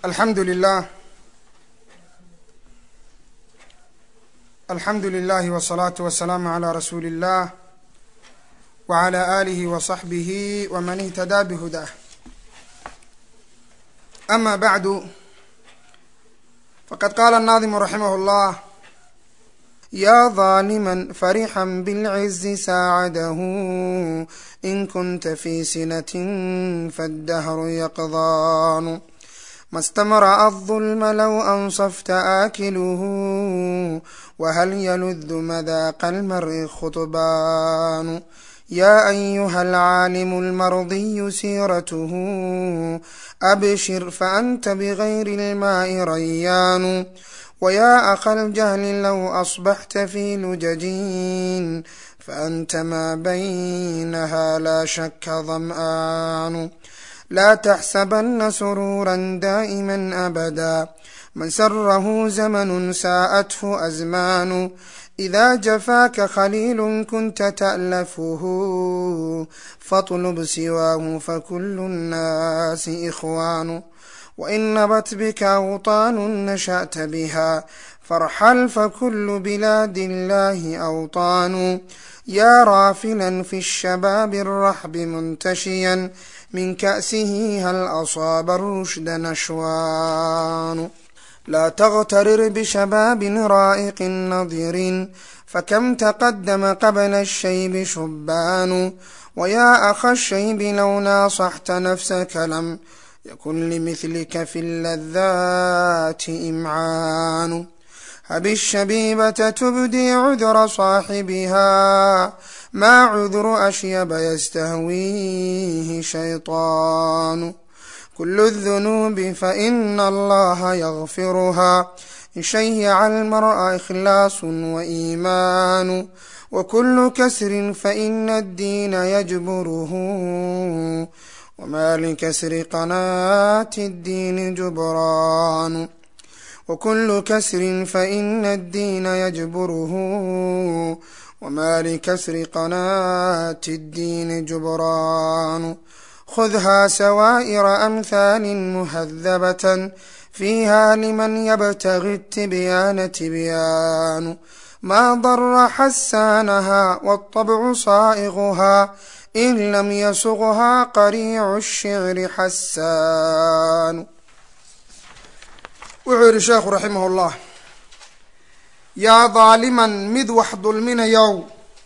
alxamdu lilah alxamdu lilahi wsalaatu wasalaamu calaa rasuuli illah wcala aalihi wasaxbihi waman ihtadaa bihudaah ama bacdu faqad qaala annaadimu raximah llah ya ظaalima farixا bاlcizi saacadahu in kunta fi sinaة faاddahru yaqdaanu ma stamra'a الظulma low ansafta aakiluhu whal yaludu madaaqa almari khطbaanu ya ayuha alcaalimu almardiyu siiratuhu abshir faanta bgayri اlmaai rayaanu wya akha اljahli low asbaxta fi lujajin faanta maa baynaha laa shaka dam'aanu laa taxsabana surura daa'ima abada man sarahu zamanu saa'athu azmaanu ida jafaaka khaliilu kunta ta'lafuhu fatlub siwaahu fakulu nnaasi ikhwaanu wain nabat bika awطaanu nasha'ta biha farxal fakulu bilaadi illahi awطaanu ya raafilan fi الshabaabi الraxbi muntashiyan min ka'sihi hal asaaba rushda nashwaanu laa tغtarir bshabaabi raa'iqi nadirin fakam taqadama qabla الshaybi shubbaanu wya akha الshaybi low naasaxta nafsaka lam ykun lmثlika fi اladaati imcaanu hab الshabiibata tubdii cudra صaaxibiha ma cudru ashyaba ystahwiihi shayطaanu kul الذunuubi faإna allaha ygfirha in shayaca almar'a ikhlaas وإimaanu wkulu kasri faإna الdiina yجburhu wma likasri qanaati الdiini jubraanu wkulu kasri faإna الdiina yجburhu wma likasri qanaati الdiini jubraanu khudha sawaa'ira amhaali muhadabaة fiiha liman ybtagi الtibyaana tibyaanu ma dara xasaanaha wالطabcu saa'غha in lam yasughaa qariicu الshicri xasaanu wuxuu yihi sheekhu raximah اllah yaa daaliman mid wax dulminayow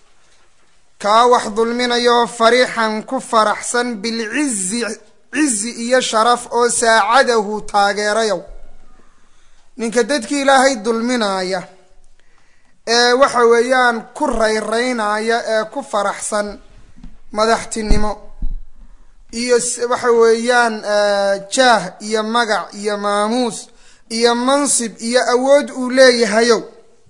kaa wax dulminayo farixan ku faraxsan bilcizi cizi iyo sharaf oo saacadahu taageerayow ninka dadkii ilaahay dulminaaya ee waxa weeyaan ku rayraynaya ee ku faraxsan madaxtinimo iyo waxa weeyaan jaah iyo magac iyo maamuus iyo mansib iyo awood uu leeyahayow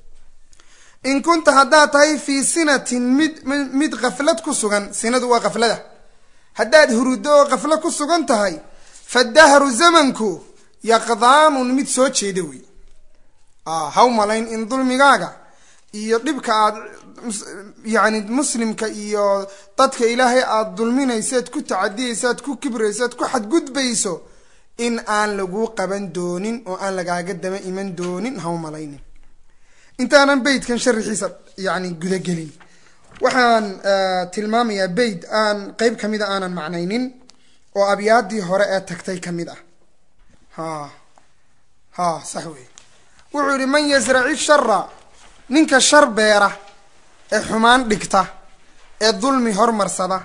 in kunta haddaad tahay fii sinatin mid mid kaflad ku sugan sinadu waa kaflada haddaad hurudo oo kaflo ku sugan tahay fadahru zamanku yaqdaanun mid soo jeeda wey haw malayn in dulmigaaga iyo dhibka aad yacni muslimka iyo dadka ilaahay aada dulminaysaad ku tacadiyaysaad ku kibraysaad ku xadgudbayso in aan laguu qaban doonin oo aan lagaaga daba iman doonin haw malaynin intaanan beytkan sharaxiisa yani gudagelin waxaan tilmaamayaa beyt aan qeyb kamida aanan macnaynin oo abyaadii hore ee tagtay kamid ah ha ha sax wey wuxuu yihi man yasraci shara ninka shar beera ee xumaan dhigta ee dulmi hormarsada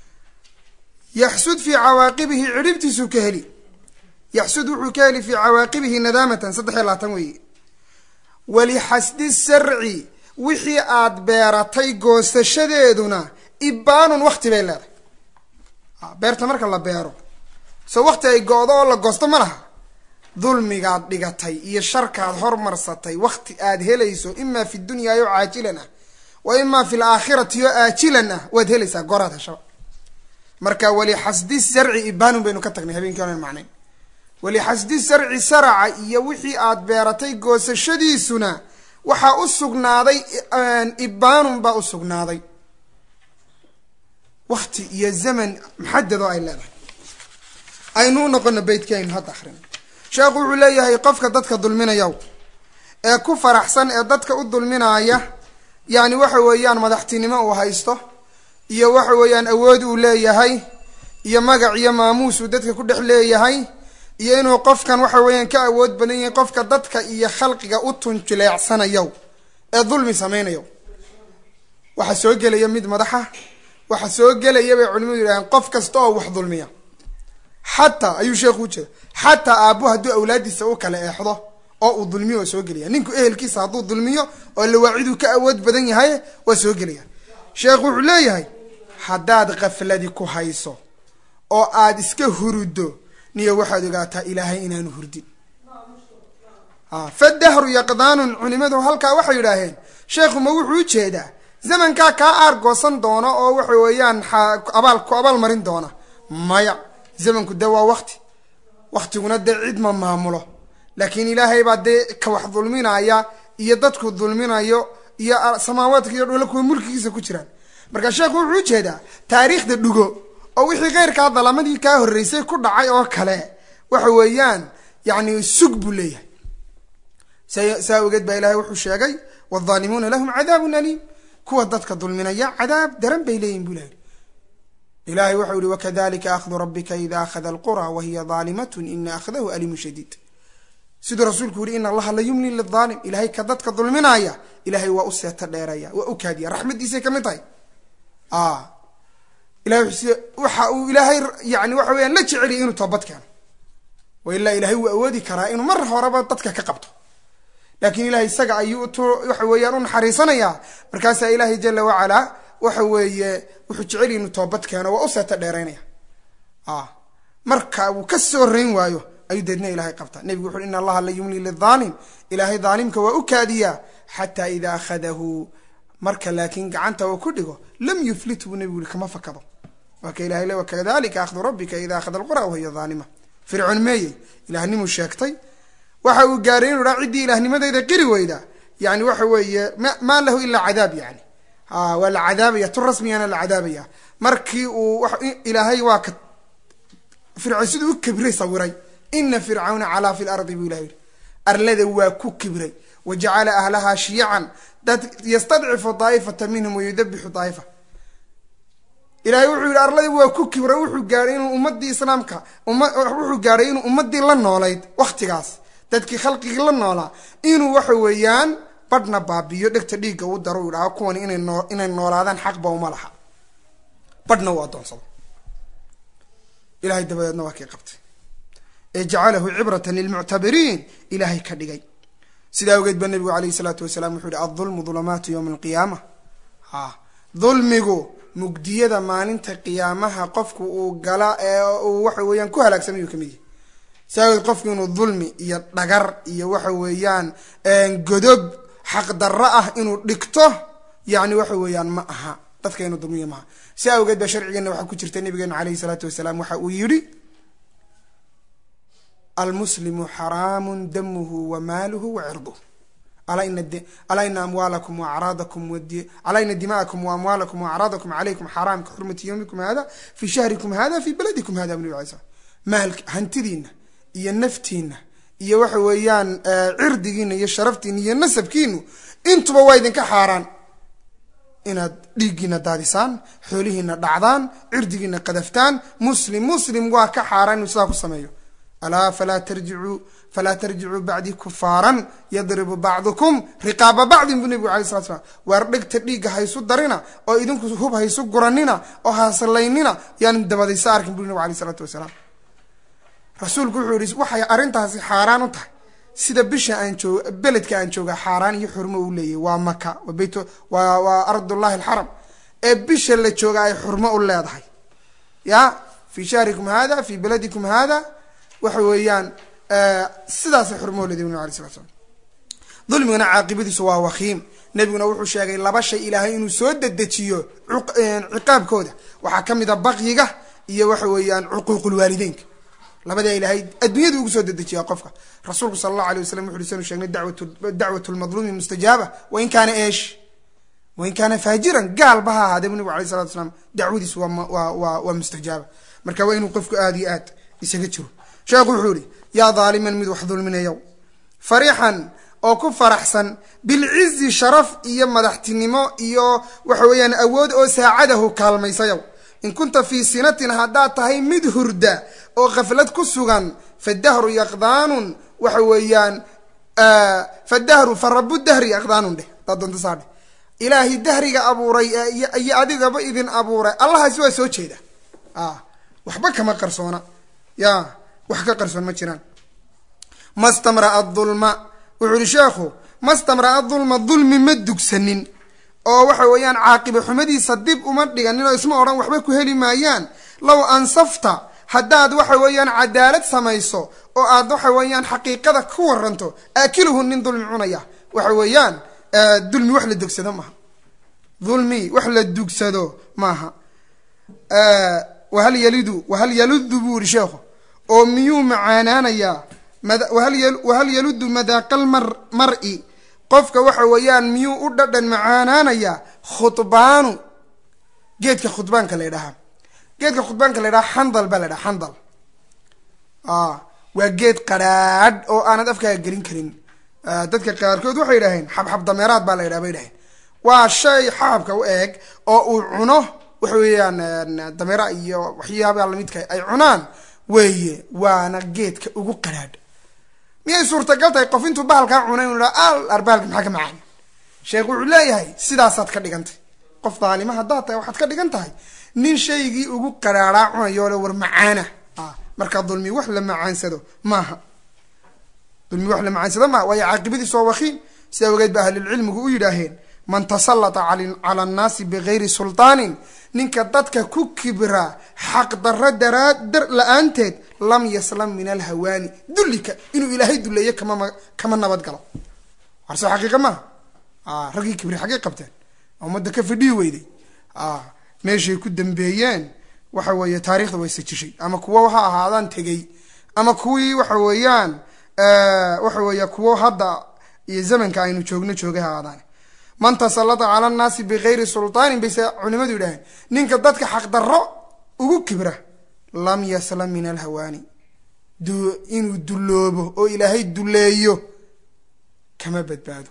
yaxsud fii cawaaqibihi cidhibtiisuu ka heli yaxsud wuxuu ka heli fii cawaaqibihi nadaamatan saddex iyo labaatan weeye walixasdi sarci wixii aad beeratay goosashadeeduna ibaanun wakti bay leedahay beerta marka la beero so wakti ay go-do oo la goosto ma laha dulmigaad dhigatay iyo sharkaad hormarsatay wakti aad helayso imaa fi dunyaayo caajilan ah wa imaa fi laakhirati oo aajilan ah waad helaysaa goraad heshaba marka walixasdi sarci ibaanun baynu ka tagnay habeenkii onan macnayn walixasdi sarci saraca iyo wixii aad beeratay goosashadiisuna waxaa u sugnaaday ibaanun baa u sugnaaday wakti iyo zaman maxadad oo ay leedahay aynu u noqono beytkii aynu hadda akrin sheekhu wuxuu leeyahay qofka dadka dulminayaw ee ku faraxsan ee dadka u dulminaaya yani waxa weeyaan madaxtinimo uu haysto iyo waxa weeyaan awood uu leeyahay iyo magac iyo maamuus uu dadka ku dhex leeyahay iyo inuu qofkan waxa weeyaan ka awood badan yahay qofka dadka iyo khalqiga u tunjuleecsanayo ee dulmi samaynayo waxaa soo gelaya mid madaxa waxaa soo gelaya bay culimadu yidhahdeen qof kasta oo wax dulmiya xataa ayuu sheekhu ujeeda xataa aabbu hadduu awlaadiisa u kala eexdo oo uu dulmiyo waa soo gelaya ninku ehelkiisa hadduu dulmiyo oo lawaaciduu ka awood badan yahay waa soo gelaya sheekhu wuxuu leeyahay haddaad kafladi ku hayso oo aad iska huruddo niyo waxaad ogaataa ilaahay inaanu hurdin fadahru yaqdaanun culimadu halkaa waxay yidhaaheen sheekhu ma wuxuu ujeedaa zamankaa kaa aargoosan doona oo waxa weeyaan abaal ku abaal marin doona maya zamanku dee waa wakti waktiguna dee cid ma maamulo laakiin ilaahay baa dee ka wax dulminaya iyo dadku dulminayo iyo samaawaadka iyo dhula kuwa mulkigiisa ku jiraan marka sheekhu wuxuu ujeedaa taariikhda dhugo oo wixii keyrkaa dalamadii kaa horreysay ku dhacay oo kale waxa weeyaan yani sug buu leeyahay saa ogeed baa ilahay wuxuu sheegay waalظaalimuuna lahum cadaabun aliim kuwa dadka dulminaya cadaab daran bay leeyihin bu ilahi ilahay waxau yihi wakadalika akhdu rabika ida akhada alqura wahiya daalimatun ina akhdahu aliimun shadiid siduu rasuulku yihi ina allaha la yumli liaalim ilahay ka dadka dulminaya ilahay waa u seeto dheeraya waa u kaadiya raxmadiisay kamid tahay ilahay waxa uu ilaahay yani waxa weyaan la jeceliya inuu toobad keeno wa ilaa ilahay wuu awoodi karaa inuu mar horeba dadka ka qabto laakiin ilahay isaga ayuu waxa weeyaan u naxariisanayaa markaasaa ilaahay jala wacalaa waxa weeye wuxuu jecel inuu toobad keeno waa u seeto dheeraynaya marka uu ka soo rayn waayo ayuu deedna ilahay qabtaa nebigu wuxu ina allaha la yumli lidaalim ilaahay daalimka waa u kaadiyaa xataa ida akhadahu marka laakiin gacanta uu ku dhigo lam yuflit buu nebigu yihi kama fakado waa ka ilahay le wakadalika akhdu rabbika ida akhada alqura wahiya daalima fircoon meeyey ilahnimuu sheegtay waxa uu gaaray inu haa ciddii ilaahnimadeyda qiri weyda yani waxa weeye maa lahu ilaa cadaab yani waa la cadaabaya tu rasmiyana la cadaabaya markii uu ilaahay waa ka fircoon siduu u kibray sawiray ina fircawna calaa fi lardi buu ilahay yihi arlada waa ku kibray wa jacala ahlahaa shiyacan dad yastadcifu daa'ifata minhum wayudabixu daa'ifa ilahay wuxuu yihi arladii waa ku kibray wuxuu gaaray inuu ummadii islaamka wuxuu gaaray inuu ummadii la noolayd waktigaas dadkii khalqigii la noolaa inuu waxa weeyaan badhna baabiyo dhegta dhiigga u daro u idhaho kuwani inay noo inay noolaadaan xaqba uma laha badhna uu addoonsado ilahay dabadeedna waa kii qabtay ee jacalahu cibratan lilmuctabiriin ilaahay ka dhigay sidaa awgeed ba nabigu alayhi salaatu wasalaam wuxuu yihi aldulmu dulumaatu yowma alqiyaama ha dulmigu mugdiyada maalinta qiyaamaha qofku uu gala ee uu waxa weeyaan ku halaagsamayuu kamid yahay saageed qofku inuu dulmi iyo dhagar iyo waxa weeyaan godob xaqdarro ah inuu dhigto yani waxa weeyaan ma aha dadka inuu dulmiyo maaha si awgeed ba sharcigeena waxaa ku jirta nabigeenu alayhi salaatu wasalaam waxa uu yidhi almuslimu xaraamu damuhu wa maaluhu wa cirduh alaa ina amwaalakum waacraadakum alaa ina dima'akum waamwaalakum waacraadakum calaykum xaraam ka xurmati yowmikum hada fi shahrikum hada fi baladikum hada bu nabi alay slam maalk hantidiina iyo naftiina iyo waxa weeyaan cirdigiina iyo sharaftiina iyo nasabkiinu intuba waa idinka xaaraan inaad dhiiggiina daadisaan xoolihiina dhacdaan cirdigiina qadaftaan muslim muslim waa ka xaaraan inuu sidaa ku sameeyo alaa falaa tarjicuu falaa tarjicuu bacdii kufaaran yadribu bacdukum riqaaba bacdin buu nebigu alay slat slam waar dhegta dhiigga haysu darina oo idinku hub haysu guranina oo hasallaynina yaan dabadaysa arkin buu nebigu alay isalaatu wasalaam rasuulku wuxuu yihi waxay arrintaasi xaaraan u tahay sida bisha aan joog beledka aan jooga xaaraan iyo xurmo u leeyahy waa maka waa bayt waa waa ardullahi alxaram ee bisha la jooga ay xurmo u leedahay ya fi shahrikum hada fi beladikum hada waxa weeyaan sidaasay xurmo u leedahy nab alay slat slam dulmigana caaqibadiisu waa wakiim nebiguna wuxuu sheegay laba shay ilaahay inuu soo dedejiyo ciqaabkooda waxaa ka mid a baqyiga iyo waxa weeyaan cuquuqulwaalideynka labadaa ilaahay adduunyada ugu soo dedejiyaa qofka rasuulku sala allahu alay waslam wuxu uri sanu sheegnay dacwat lmadluumi mustajaaba wain kaana eesh wain kaana faajiran gaalba ha ahaadee bu nabig alay salatu slam dacwadiisu waa waa waa mustajaaba marka waa inuu qofku aada iyo aad isaga jiro sheekhu wuxuu yihi yaa daaliman mid wax dulminayow fariixan oo ku faraxsan bilcizi sharaf iyo madaxtinimo iyo waxa weeyaan awood oo saacadahu kaalmaysayow in kunta fii sinatin haddaad tahay mid hurda oo khaflad ku sugan fadahru yaqdaanun waxa weeyaan fadahru fa rabu dahri yaqdaanun dheh hadaad doonto saa dheh ilaahay dahriga abuuray iyo adigaba idin abuuray allahaasi waa soo jeeda waxba kama qarsoona ya wax ka qarsoon ma jiraan mastamraa dulma wuxuu ihi sheekhu mastamraa dulma dulmi ma dugsanin oo waxa weeyaan caaqiba xumadiisa dib uma dhiganin oo isma odhan waxba ku heli maayaan low ansafta haddaad waxa weeyaan cadaalad samayso oo aad waxa weeyaan xaqiiqada ku waranto aakiluhu nin dulmi cunaya waxa weeyaan dulmi wax la dugsado maaha dulmi wax la dugsado maaha wahal yalidu wahal yaludu buu ihi sheekhu oo miyuu macaanaanayaa wahal yaludu madaaqal mar mar-i qofka waxa weeyaan miyuu u dhadhan macaanaanayaa khudbaanu geedka khudbaanka la ydhahaa geedka khudbaanka la ydhaha xandal baa la dhaha xandal waa geed qadhaadh oo aanad afkaaga gelin karin dadka qaarkood waxay yidhaaheen xabxab dameeraad baa la ydhaha bay dhaheen waa shay xabxabka u eeg oo uu cuno waxa weeyaan dameera iyo waxyaabaa lamidka ay cunaan weeye waana geedka ugu qadhaadh miyay suurtagal tahay qof intuu bahalkaa cunay inu ha al arbahalka maxaa ka macaan sheekh wuxuu leeyahay sidaasaad ka dhigantay qof daalima haddaad tahay waxaad ka dhigan tahay nin shaygii ugu qadhaadhaa cunayo le war macaana markaa dulmi wax la macaansado maaha dulmi wax la macaansado maaha waayo caaqibadiis waa wakiim sidaa ogeed ba ahlulcilmigu u yidhaaheen man tasallata cala annaasi bigayri sultaanin ninka dadka ku kibra xaq darro daraa dar la-aanteed lam yaslam min alhawaani dullika inuu ilaahay duleeyo kama kama nabad galo warse xaqiiqa maaha raggii kibri xaggay qabteen ummadda ka fadhihi weyday meeshay ku dambeeyeen waxa weeye taarikhda way sajishay ama kuwo ha ahaadaan tegey ama kuwii waxa weeyaan waxa weeye kuwo hadda iyo zamanka aynu joogno joogay ha ahaadaan man tasallata cala annaasi bigayri sultaanin bayse culimadu yidhaaheen ninka dadka xaqdarro ugu kibra lam yaslam min alhawaani inuu dulloobo oo ilaahay duleeyo kama badbaado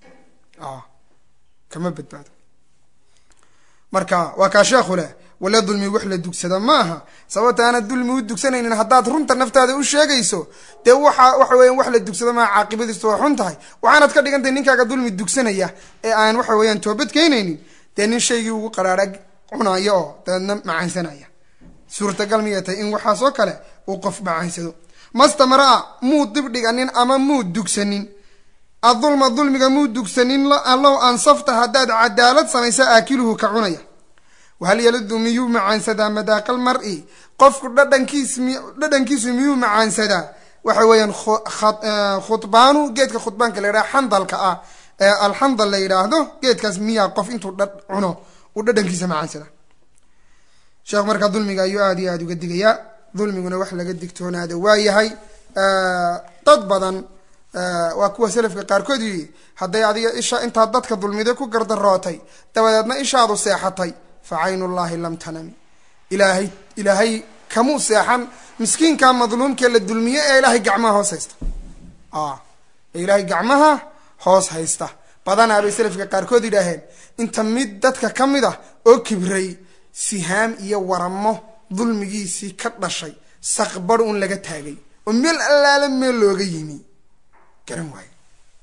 kama badbaado marka waa kaa sheekhu leh wala dulmi wax la dugsada maaha sababta aanad dulmi u dugsanaynin haddaad runta naftaada u sheegayso dee waxa waxa weeyaan wax la dugsado maaha caaqibadiisu waa xun tahay waxaanad ka dhigantahay ninkaaga dulmi dugsanaya ee aan waxa weeyaan toobad keenaynin dee nin shaygii ugu qaraara cunaya oo dabeedna macaansanaya suurtagal miyay tahay in waxaasoo kale uu qof macaansado mastamraa muu dibdhiganin ama muu dugsanin adulma dulmiga muu dugsanin allow ansafta haddaad cadaalad samaysa aakiluhu ka cunaya wahal yaludu miyuu macaansadaa madaaqal mar-i qofku dhadhankiis dhadhankiisu miyuu macaansadaa waxa weeyaan khudbaanu geedka khudbaanka la yidhaha xandalka ah ee alxandal la yidhaahdo geedkaas miyaa qof intuu dha cuno uu dhadhankiisa macaansada sheekh markaa dulmiga ayuu aada iyo aada uga digayaa dulmiguna wax laga digtoonaada waa yahay dad badan waa kuwa selafka qaarkood yihi hadday adiga isha intaad dadka dulmiday ku gardarootay dabadeedna ishaadu seexatay fa caynullaahi lam tanami ilaahay ilaahay kamuu seexan miskiinka madluumkee la dulmiye ee ilaahay gacmaha hoos haysta ee ilaahay gacmaha hoos haysta badanaa bay selafka qaarkood yidhaaheen inta mid dadka ka mid ah oo kibray sihaam iyo waramo dulmigiisii ka dhashay saqbarh un laga taagay oo meel allaala meel looga yimi garan waayo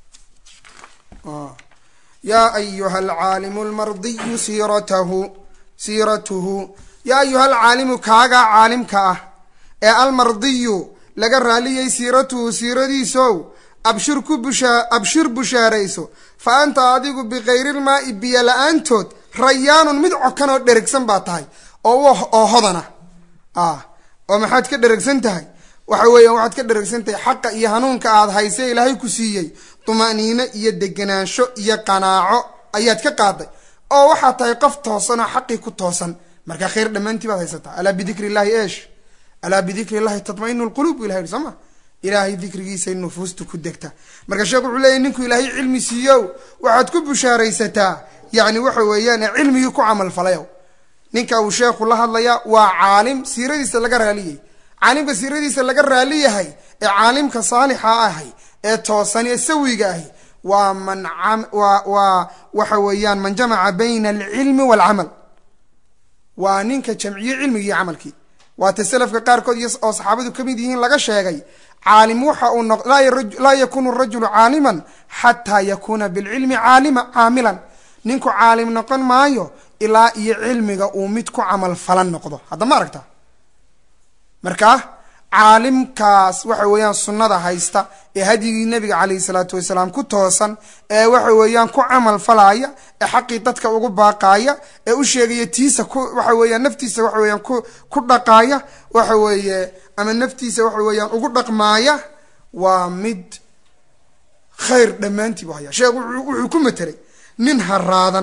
yaa ayuha alcaalimu lmardiyu siiratahu siiratuhu yaa ayuha alcaalimu kaagaa caalimka ah ee almardiyu laga raaliyay siiratuhu siiradiisow abshir ku bushaa abshir bushaarayso fa anta adigu bikayrilmaa'i biyo la-aantood rayaanun mid cokan oo dherigsan baa tahay oo oo hodana ah oo maxaad ka dherigsan tahay waxa weeyaan waxaad ka dherigsan tahay xaqa iyo hanuunka aad hayse ilaahay ku siiyey tuma'niino iyo degenaansho iyo qanaaco ayaad ka qaaday oo waxaad tahay qof toosan oo xaqii ku toosan markaa khayr dhammaantii baad haysataa alaa bidikri illahi eesh alaa bidikri illahi tatmainu lquluub bu ilahay soo ma ilaahay dikrigiisay nufuustu ku degta marka sheekh wuxuu leeyahy ninku ilaahay cilmi siiyow waxaad ku bushaaraysataa yacni waxa weeyaan cilmigii ku camal falayow ninka uu sheekhu la hadlayaa waa caalim siiradiisa laga raaliyey caalimka siiradiisa laga raali yahay ee caalimka saalixa ahay ee toosan ee sawiga ahi waa man waa waa waxa weeyaan man jamaca bayna alcilmi waalcamal waa ninka jamciye cilmigii iyo camalkii waata selafka qaarkood iyo oo saxaabadu ka mid yihiin laga sheegay caalim waxa uu noq laa yakunu rajulu caaliman xataa yakuuna bilcilmi caalima caamilan ninku caalim noqon maayo ilaa iyo cilmiga uu mid ku camal falan noqdo hadda ma aragta markaa caalimkaas waxa weeyaan sunnada haysta ee hadyigii nebiga calayhi salaatu wasalaam ku toosan ee waxa weeyaan ku camal falaya ee xaqii dadka ugu baaqaaya ee u sheegaya tiisa ku waxa weeyaan naftiisa waxa weeyaan ku ku dhaqaaya waxa weeye ama naftiisa waxa weeyaan ugu dhaqmaaya waa mid khayr dhammaantii bu haya sheekh wuxuu ku matelay nin haraadan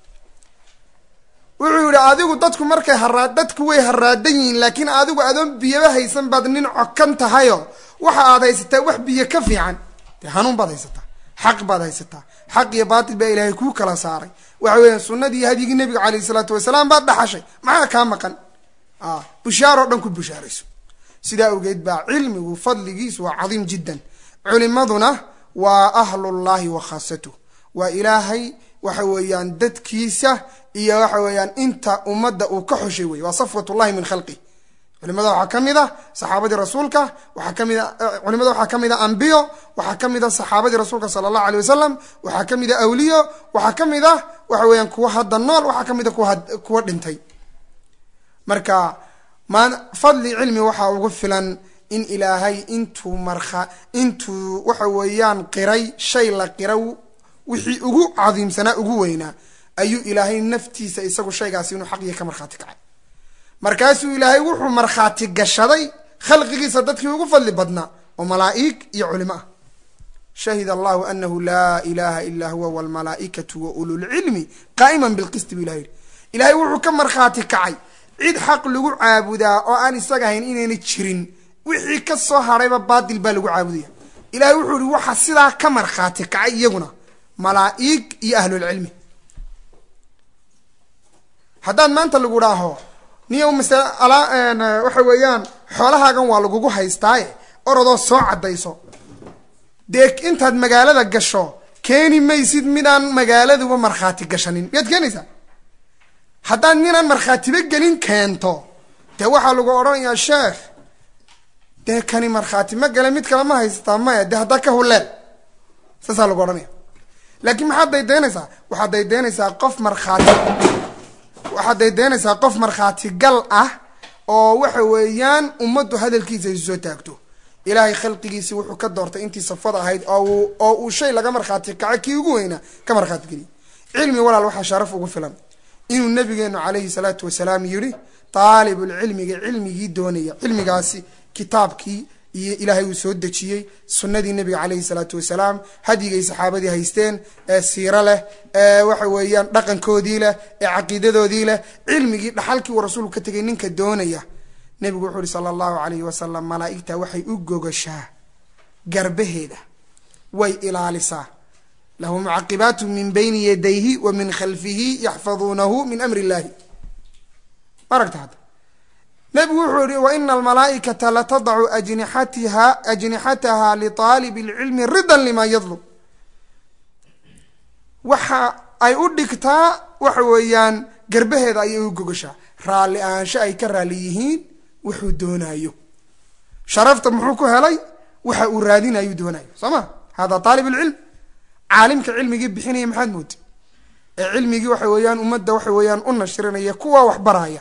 wuxuu yihi adigu dadku markay haraa dadku way haraadan yihiin laakiin adigu adoon biyaba haysan baad nin cokan tahayo waxa aad haysataa wax biyo ka fiican dee hanuun baad haysataa xaq baad haysataa xaq iyo baatil baa ilaahay kuu kala saaray waxa weeyaan sunnadii iyo hadyigii nebiga calayhi salaatu wasalaam baad dhaxashay maxaa kaa maqan bushaaroo dhan ku bushaarayso sidaa awgeed baa cilmigu fadligiisu waa cadiim jiddan culimaduna waa ahlullahi wa khaasatuh waa ilaahay waxa weeyaan dadkiisa iyo waxa weeyaan inta ummadda uu ka xushay wey waa safwatullahi min khalqih culimada waxaa ka mid a saxaabadii rasuulka waxaa ka mid a culimada waxaa ka mid a ambiyo waxaa ka mid a saxaabadii rasuulka sala allahu alay wasalam waxaa ka mid a awliyo waxaa ka mid ah waxa weeyaan kuwa hadda nool waxaa ka mid a kuwa kuwa dhintay marka maan fadli cilmi waxaa ugu filan in ilaahay intuu markha intuu waxa weeyaan qiray shay la qira wixii ugu cadiimsanaa ugu weynaa ayuu ilaahay naftiisa isagu shaygaasi inuu xaqiya ka markhaati kacay markaasuu ilaahay wuxuu markhaati gashaday khalqigiisa dadkii ugu fadli badnaa oo malaa'ig iyo culimo ah shahid allahu anahu laa ilaha ilaa huwa wlmalaaikatu wa ululcilmi qaa'iman bilqisti bu ilahay yihi ilaahay wuxuu ka markhaati kacay cid xaq lagu caabudaa oo aan isaga ahayn inayna jirin wixii ka soo hadhayba baatil baa lagu caabudaya ilahay wuxuu ihi waxa sidaa ka markhaati kacay iyaguna malaa'ig iyo ahlulcilmi haddaad maanta lagu dhaaho niyo masale alaa waxa weeyaan xoolahaagan waa lagugu haystaaye orodoo soo caddayso dee intaad magaalada gasho keeni maysid midaan magaaladuba markhaati gashanin miyaad keenaysaa haddaad ninaan markhaatiba gelin keento dee waxaa lagu odhanayaa sheekh dee kani markhaati ma gale mid kale ma haysataa maya dee haddaa ka huleel saasaa lagu odhanaya laakiin maxaad daydaynaysaa waxaad daydaynaysaa qof markhaati waxaad daydaynaysaa qof markhaati gal ah oo waxa weeyaan ummaddu hadalkiisa isu soo taagto ilaahay khalqigiisi wuxuu ka doortay intii safada ahayd oo oo uu shay laga markhaati kaco kii ugu weynaa ka markhaati geliy cilmi walaal waxaa sharaf ugu filan inuu nabigeenu calayhi salaatu wasalaam yidhi taalibulcilmiga cilmigii doonaya cilmigaasi kitaabkii iyo ilaahay uu soo dejiyey sunnadii nebiga calayhi salaatu wasalaam hadyigay saxaabadii haysteen ee siiro leh ee waxa weeyaan dhaqankoodii leh ee caqiidadoodii leh cilmigii dhaxalkii uu rasuulku ka tegay ninka doonaya nebigu wuxuu uhi sala allahu calayhi wasalam malaa'igta waxay u gogashaa garbaheeda way ilaalisaa lahu mucaqibaatu min bayni yadayhi wa min khalfihi yaxfaduunahu min amri illahi maragta hadda nebigu wuxuu yihi waina almalaaikata latadacu ajnixatiha ajnixataha liطaalib اlcilmi ridan lima yadlub waxa ay u dhigtaa waxa weeyaan garbaheeda ayay u gogashaa raalli ahaansho ay ka raalli yihiin wuxuu doonayo sharafta muxuu ku helay waxa uu raadinayuu doonayo soo ma hada aalib اlcilm caalimka cilmigii bixinaya maxaad moodi ee cilmigii waxa weeyaan ummadda waxa weeyaan u nashirinaya kuwa wax baraya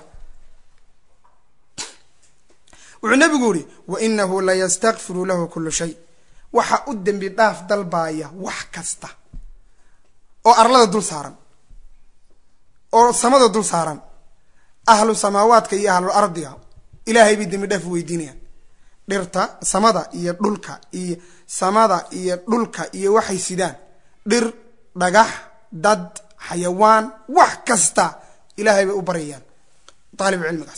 wuxuu nabigu yihi wainahu layastakfiru lahu kulu shay waxa u dembi dhaaf dalbaaya wax kasta oo arlada dul saaran oo samada dul saaran ahlu samaawaadka iyo ahlu ardiga ilaahay bay dembi dhaaf weydiinayaan dhirta samada iyo dhulka iyo samada iyo dhulka iyo waxay sidaan dhir dhagax dad xayawaan wax kasta ilaahay bay u baryayaan aalib cilmigaas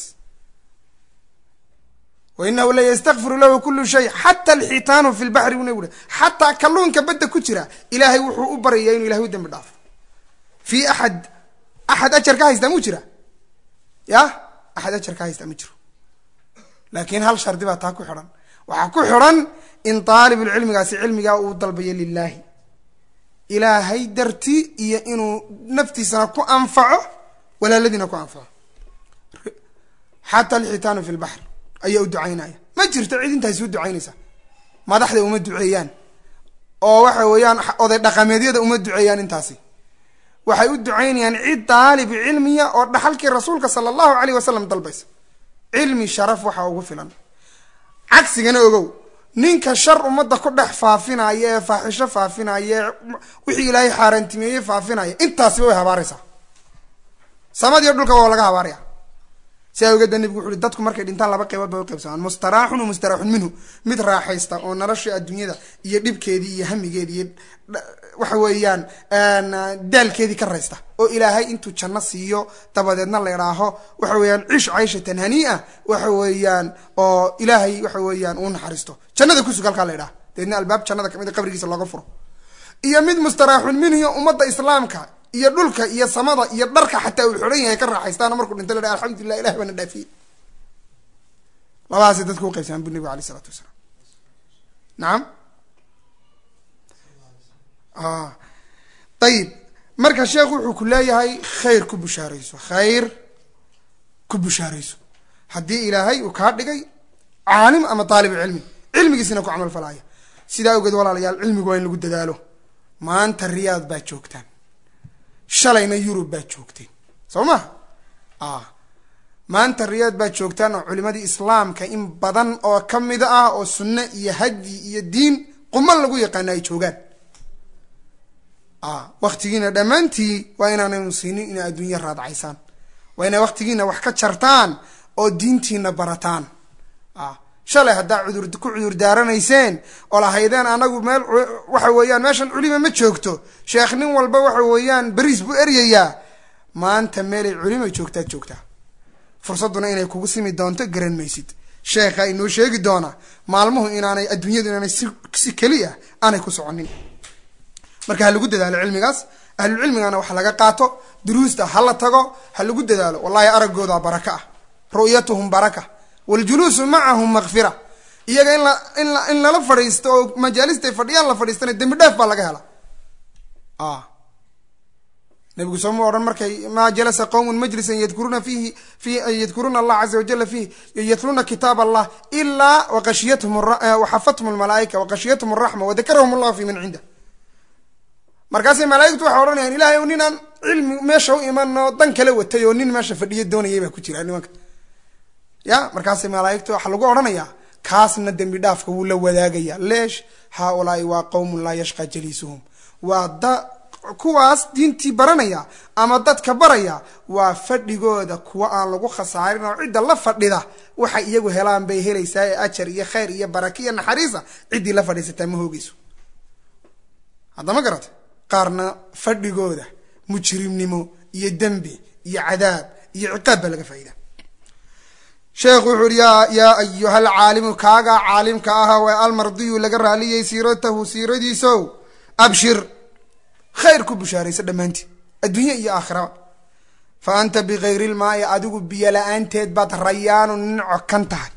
wainahu layastakfiru lahu kulu shay xata alxitaanu fi lbaxri buu nabigu xataa kalluunka badda ku jira ilaahay wuxuu u baryayaa inuu ilahay u dembi dhaafo fi axad axad ajar ka haystaa mu jira ya axad ajar ka haystaa ma jiro laakiin hal shardi baa taa ku xidhan waxaa ku xidhan in daalibulcilmigaasi cilmigaa uu dalbayo lilaahi ilaahay dartii iyo inuu naftiisana ku anfaco walaaladiina ku anfaco xataa alxitaanu fi lbaxr ayaa u ducaynaya ma jirto cid intaasi u ducaynaysa madaxda uma duceeyaan oo waxa weeyaan oday dhaqameedyada uma duceeyaan intaasi waxay u ducaynayaan cid daalib cilmiya oo dhaxalkii rasuulka sala allahu alayh wasalam dalbaysa cilmi sharaf waxaa ugu filan cagsigana ogow ninka shar ummadda ku dhex faafinaya ee faaxisho faafinaya ee wixii ilaahay xaaraantimeeye faafinaya intaasiba way habaaraysaa samadiyo dhulka waa laga habaaraya si awgeeda nebigu wuxu uhi dadku markay dhintaan laba qaybood bay u qaybsamaan mustaraaxun wa mustaraaxun minhu mid raaxaysta oo nolosha adduunyada iyo dhibkeedii iyo hamigeedii iyo waxa weeyaan daalkeedii ka raysta oo ilaahay intuu janno siiyo dabadeedna la idhaaho waxa weeyaan cish cayshatan haniia waxa weeyaan oo ilaahay waxa weeyaan uu naxariisto jannada kusug halkaa la idhaha dabeedna albaab jannada kamid a qabrigiisa looga furo iyo mid mustaraaxun minhu ummadda islaamka iyo dhulka iyo samada iyo dharka xataa uu xidhan yahay ka raaxaystaano markuu dhinta la dhaha alxamdulilah ilahi baana dhaafiyey labadaasay dadku uqaybsamaan bu nebigu alay isalaatu wasalaam nacam ayib marka sheekhu wuxuu ku leeyahay khayr ku bushaarayso khayr ku bushaarayso haddii ilaahay uu kaa dhigay caalim ama daalibu cilmi cilmigiisina ku camal falaya sidaa awgeed walaalayaal cilmigu waa in lagu dadaalo maanta riyaad baa joogtaan shalayna yurub baa joogteen soo ma maanta riyaad baa joogtaan oo culimadii islaamka in badan oo ka mid ah oo sunno iyo hadyi iyo diin quman lagu yaqaana ay joogaan waktigiina dhammaantii waa inaanaynu siinin inay adduunya raadcaysaan waa inay waktigiina wax ka jartaan oo diintiina barataan shalay haddaa cudur ku cudur daaranayseen oo lahaydeen anagu meel waxa weeyaan meeshan culima ma joogto sheekh nin walba waxa weeyaan beriis buu eryayaa maanta meelay culima joogtaad joogtaa fursadduna inay kugu simi doonto garan maysid sheekha inoo sheegi doona maalmuhu inaanay adduunyadu inaanay si si keliya aanay ku soconin marka ha lagu dadaalo cilmigaas ahlulcilmigana wax laga qaato duruusta ha la tago ha lagu dadaalo wallahi araggooda baraka ah ru'yatuhum baraka waljuluusu macahum makfira iyaga in la in la in lala fadhiisto oo majaalistay fadhiyaan la fadhiistana dembi dhaaf baa laga hela nabigu sooma odhan markay maa jalasa qowmun majlisan yadkuruuna fiihi fi yadkuruuna allah caza wajala fiihi yatluuna kitaab allah ilaa waqashiyathum waxafathum almalaaika waqashiyathum araxma wadakarahum allahu fi man cinda markaasay malaaigtu waxay odhanayaan ilahay o ninaan cilmi meesha u iman oo dan kala watay oo nin meesha fadhiya doonayay baa ku jira nimanka ya markaasay malaaigtu waxaa lagu odhanayaa kaasna dembi dhaafka wuu la wadaagaya leesh haaulaai waa qowmun laa yashqa jaliisuhum waa da kuwaas diintii baranaya ama dadka baraya waa fadhigooda kuwa aan lagu khasaarin oo cidda la fadhida waxay iyagu helaan bay helaysaa ee ajar iyo khayr iyo baraka iyo naxariisa ciddii la fadhiisataa ma hoogeyso haddama garata qaarna fadhigooda mujrimnimo iyo dembi iyo cadaab iyo ciqaab baa laga faa'ida sheekhu wuxu uhi yaa yaa ayuha alcaalimu kaagaa caalimka aha waa almardiyu laga raaliyay siiratahu siiradiisow abshir khayr ku bushaaraysa dhammaantii adduunye iyo aakhiraba fa anta bikayri lmaai adigu biyo la-aanteed baad rayaanu nin cokan tahay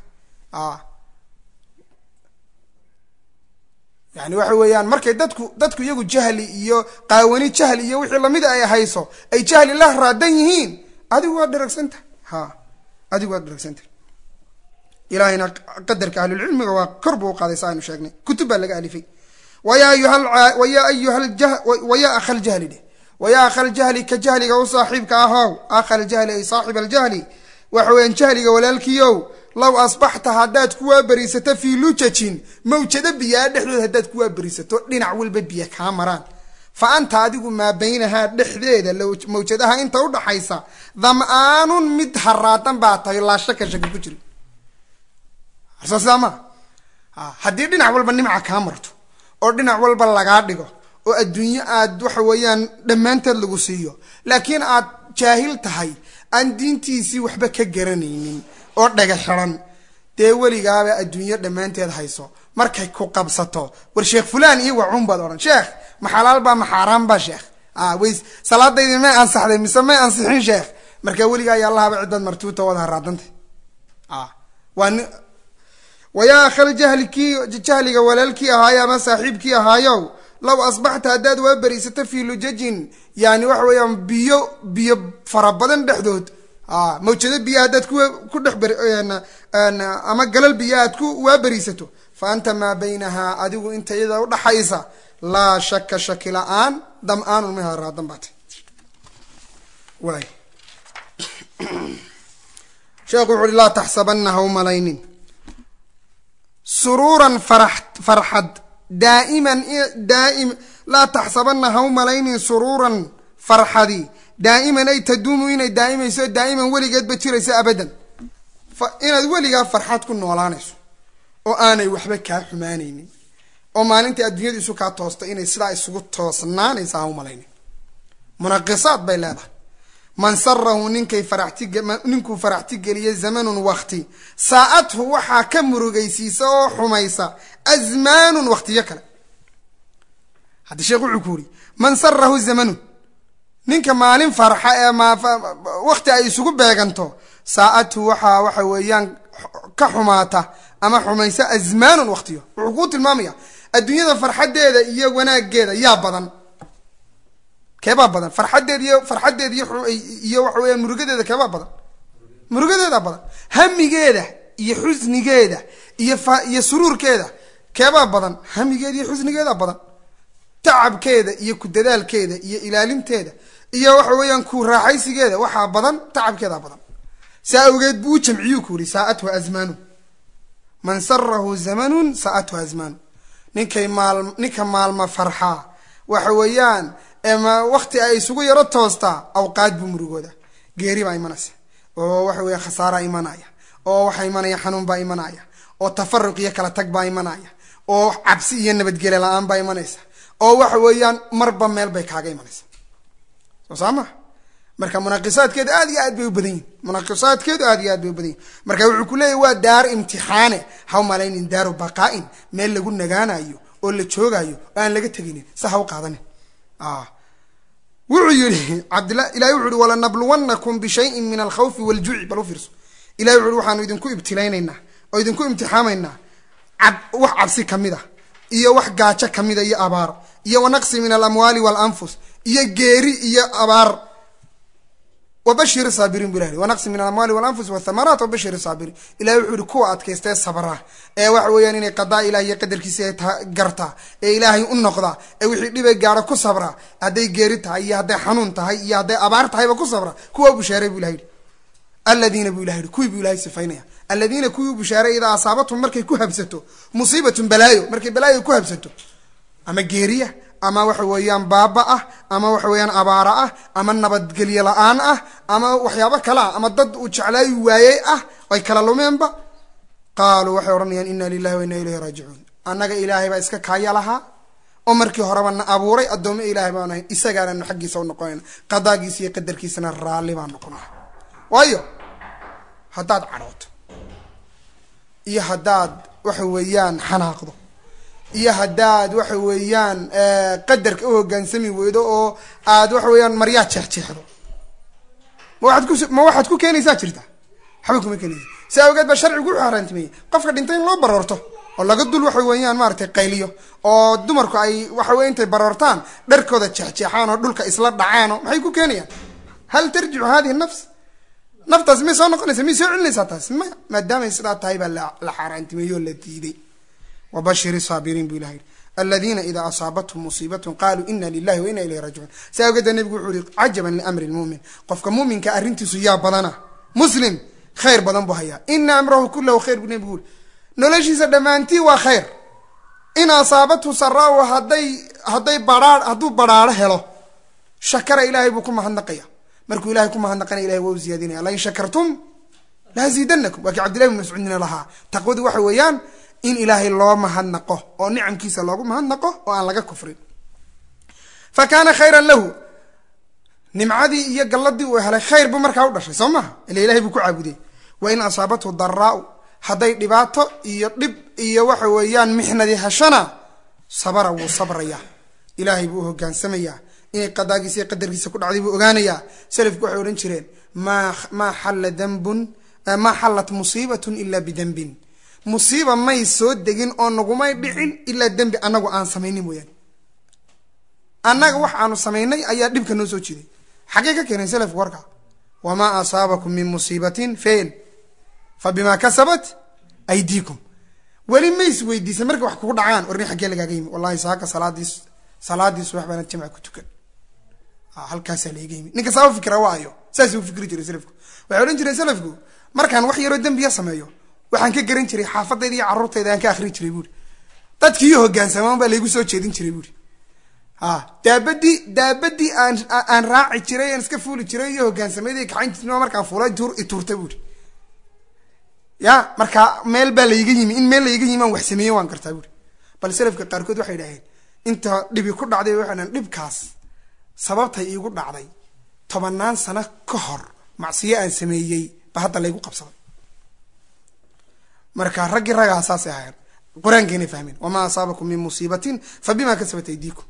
yani waxa weeyaan markay dadku dadku iyagu jahli iyo qaawani jahli iyo wixii lamida ay hayso ay jahli la raadan yihiin adigu waad dharagsantahay ha adigu waad dharagsantahay ilahayna qadarka ahlulcilmiga waa kor buu uqaaday sa aynu sheegnay kutub baa laga alifay waya ayuhawaya ayuhawaya akha ljahli dheh waya akha ljahli ka jahliga u saaxiibka ahow akha ljahli ay saaxib aljahli waxa weeyaan jahliga walaalkiiow low asbaxta haddaad kuwaa beriisato fii lujajin mawjado biyaa dhexdood haddaad kuwaa beriisato dhinac walba biyo kaa maraan fa anta adigu maa baynahaa dhexdeeda mawjadaha inta udhaxaysa dam-aanun mid haraadan baa tahay laa shaka shaka ku jiri soo sidaa maa haddii dhinac walba nimca kaa marto oo dhinac walba lagaa dhigo oo adduunyo aad waxa weeyaan dhammaanteed lagu siiyo laakiin aad jaahil tahay aan diintiisii waxba ka garanaynin oo dhaga xiran dee weligaaba adduunyo dhammaanteed hayso markay ku qabsato war sheekh fulaan iyo wacuun baad odhan sheekh ma xalaal baa ma xaaraan baa sheekh way salaadaydi may ansaxday mise may ansixin sheekh markaa weligaa yaalahaba cidbaad martuuta wada haraadantay waa ni wayaa akhal jahli kii jahliga walaalkii ahaayo ama saaxiibkii ahaayow low asbaxta haddaad waa beriisato fii lujajin yani waxa weeyaan biyo biyo fara badan dhexdood mawjado biyo haddaad ku dhex ama galal biyo aad ku waa beriisato fa anta maa baynahaa adigu inta iyada udhaxaysa laa shaka shaki la-aan dam-aanun miha raadan baatay waay sheekhu wuxu uhi laa taxsabana ha u malaynin suruuran farax farxad daa'iman daaim laa taxsabana ha u malaynin suruuran farxadi daa'iman ay taduumu inay daa'imayso daa'iman weligeedba jirayso abadan inaad weligaa farxad ku noolaanayso oo aanay waxba kaa xumaanaynin oo maalintai adduunyadu isu kaa toosta inay sidaa isugu toosnaanaysa ha u malaynin munaqisaad bay leedahay man sarahu ninkay faraxtininkuu faraxti geliya zamanun wakti saa-athu waxaa ka murugaysiisa oo xumaysa azmaanun waktiyo kale haddi sheekh wuxuu ku yuri man sarahu zamanun ninka maalin farxa ee wakti ay isugu beeganto saa-athu waxaa waxa weeyaan ka xumaata ama xumaysa azmaanun waktiyo wuxuu kuu tilmaamaya adduunyada farxaddeeda iyo wanaageeda yaa badan keebaa badan farxaddeed iyo farxaddeed iyo iyo waxa weyaan murugadeeda keebaa badan murugadeeda badan hamigeeda iyo xusnigeeda iyo fa iyo suruurkeeda keebaa badan hamigeeda iyo xusnigeeda badan tacabkeeda iyo ku dadaalkeeda iyo ilaalinteeda iyo waxa weeyaan ku raaxaysigeeda waxaa badan tacabkeeda badan saa awgeed buu u jamciyuu ku yihi saa-athu azmaanu man sarahu zamanun saa-athu azmaanu ninkay maal ninka maalma farxaa waxa weeyaan wakti ay isugu yaro toostaa awqaad buu murugooda geeri baa imanaysa oo waxa weya khasaaraa imanaya oo waxaa imanaya xanuun baa imanaya oo tafaruq iyo kala tag baa imanaya oo cabsi iyo nabadgele la-aan baa imanaysa oo waxa weeyaan marba meel bay kaaga imanaysa soo saa ma marka munaqisaadkeedu aad iyo aad bay u badan yihin munaqisaadkeedu aad iyo aad bay u badan yihin marka wuxuu ku leeyahy waa daar imtixaane ha u malaynin daaru baqaa-in meel lagu nagaanayo oo la joogayo oo aan laga teginin sa ha u qaadanin wuxuu yihi cabdila ilahi wuxu uhi walanabluwannakum bishayin min alkhawfi waljuci bal u fiirso ilahi wuxu uhi waxaanu idinku ibtilaynaynaa oo idinku imtixaamaynaa cab wax cabsi kamid a iyo wax gaajo kamida iyo abaar iyo wanaqsi min alamwaali waalanfus iyo geeri iyo abaar wabashir saabiriin bu ilah wanaqsi min alamwaali walanfus wathamaraat wabashir saabiriin ilahi wuxuu yihi kuwa adkaystee sabra ee waxa weeyaan inay qadaa ilahi iyo qadarkiisa gartaa ee ilaahay u noqda ee wixii dhibay gaaro ku sabra hadday geeri tahay iyo hadday xanuun tahay iyo hadday abaar tahayba ku sabra kuwa u bushaaray bu ilah yihi aladiina bu ilah yihi kuwii bu ilahay sifaynaya aladiina kuwii u bushaaray idaa asaabatum markay ku habsato musiibatun balaayo markay balaayo ku habsato ama geeriya ama waxa weeyaan baaba ah ama waxa weeyaan abaara ah ama nabadgelyo la-aan ah ama waxyaabo kale ah ama dad uu jeclaayi waayey ah ay kala lumeenba qaaluu waxay odhanayaan inna lilahi wa inna ilayhi raajicuun annaga ilaahay baa iska kaaya lahaa oo markii horeba na abuuray addoome ilaahay baan ahayn isagaananu xaggiisa u noqonayna qadaagiisa iyo qadarkiisana raalli baan noqonaya waayo haddaad cadhooto iyo haddaad waxa weeyaan xanaaqdo iyo haddaad waxa weeyaan qadarka u hogaansami weydo oo aad waxa weeyaan maryaa jeexjeexdo ma waaad ku ma waxaad ku keenaysaa jirta waxba kuma keenaysa si awgeed baa sharcigu u xaaraantimeeyey qofka dhintay in loo baroorto oo laga dul waxa weeyaan maaragtay qayliyo oo dumarku ay waxa weye intay baroortaan dharkooda jeexjeexaan oo dhulka isla dhacaan oo maxay ku keenayaan hal tarjicu hadihi nafs naftaas may soo noqonaysa may soo celinaysaa taas maya maadaamay sidaa tahay baa la xaaraantimeeyey oo la diiday wabashir saabiriin bu ilah yihi aladiina idaa asaabathum musiibatun qaluu ina lilahi wa ina ilayhi raajicuun si awgeeda nebigu wuxuu yihi cajaban liamri lmumin qofka muuminka arrintiisu yaa badana muslim khayr badan buu hayaa ina amrahu kulahu khayr buu nebigu uri noloshiisa dhammaantii waa khayr in asaabathu saraahu hadday hadday baraa hadduu badhaaro helo shakara ilaahay buu ku mahadnaqaya markuu ilahay ku mahadnaqana ilahay waa u ziyaadinaya lain shakartum laziidanakum waa kii cabdillahi bn mascuudina lahaa taqwadu waxa weeyaan in ilaahay loo mahadnaqo oo nicamkiisa loogu mahadnaqo oo aan laga kufrin fa kaana khayran lahu nimcadii iyo galladii uu helay khayr buu markaa u dhashay soo maha ila ilahay buu ku caabudey wa in asaabathu daraau hadday dhibaato iyo dhib iyo waxa weeyaan mixnadii heshana sabara wuu sabrayaa ilaahay buu u hogaansamayaa inay qadaagiisa iyo qadarkiisa ku dhacday buu ogaanayaa salafku waxay odhan jireen maa maa xalla dambun maa xallat musiibatun ilaa bidembin musiiba may soo degin oo nagumay dhicin ilaa dembi annagu aan samaynin mooyaane annaga wax aanu samaynay ayaa dhibka noo soo jiiday xaggee ka keenay selafku warka wamaa asaabakum min musiibatin fain fa bimaa kasabat aydiikum weli ma is weydiisay markay wax kugu dhacaan warni xaggee lagaaga yimi wallahi saaka salaadiis salaadii subax baana jamca ku tukan halkaasaa laiga yimi ninka saa u fikra waa ayo saas u fikri jiray selafku waxay odhan jireen selafku markaan wax yaroo dembiya sameeyo waxaan ka garan jiray xaafadayda iyo carruurtayda aan ka akrin jiray buuri dadkii iyo hogaansamaan baa laygu soo jeedin jiray buuri a daabadii daabadii aan aan raaci jiray aan iska fuuli jiray iyo hogaansamayda kaxayn jirnima markaan fuulay tuur ituurta buuri ya marka meel baa laiga yimi in meel laiga yimi aan wax sameeye waan gartaa buuri bal selafka qaarkood waxay dhaheen inta dhibi ku dhacday waxay dhahen dhibkaas sababtay iigu dhacday tobanaan sano ka hor macsiyo aan sameeyey ba hadda laygu qabsaday marka raggii raggaa saasay ahayn qur-aankeena fahmeen wamaa asaabakum min musiibatin fa bima kasabat aydiikum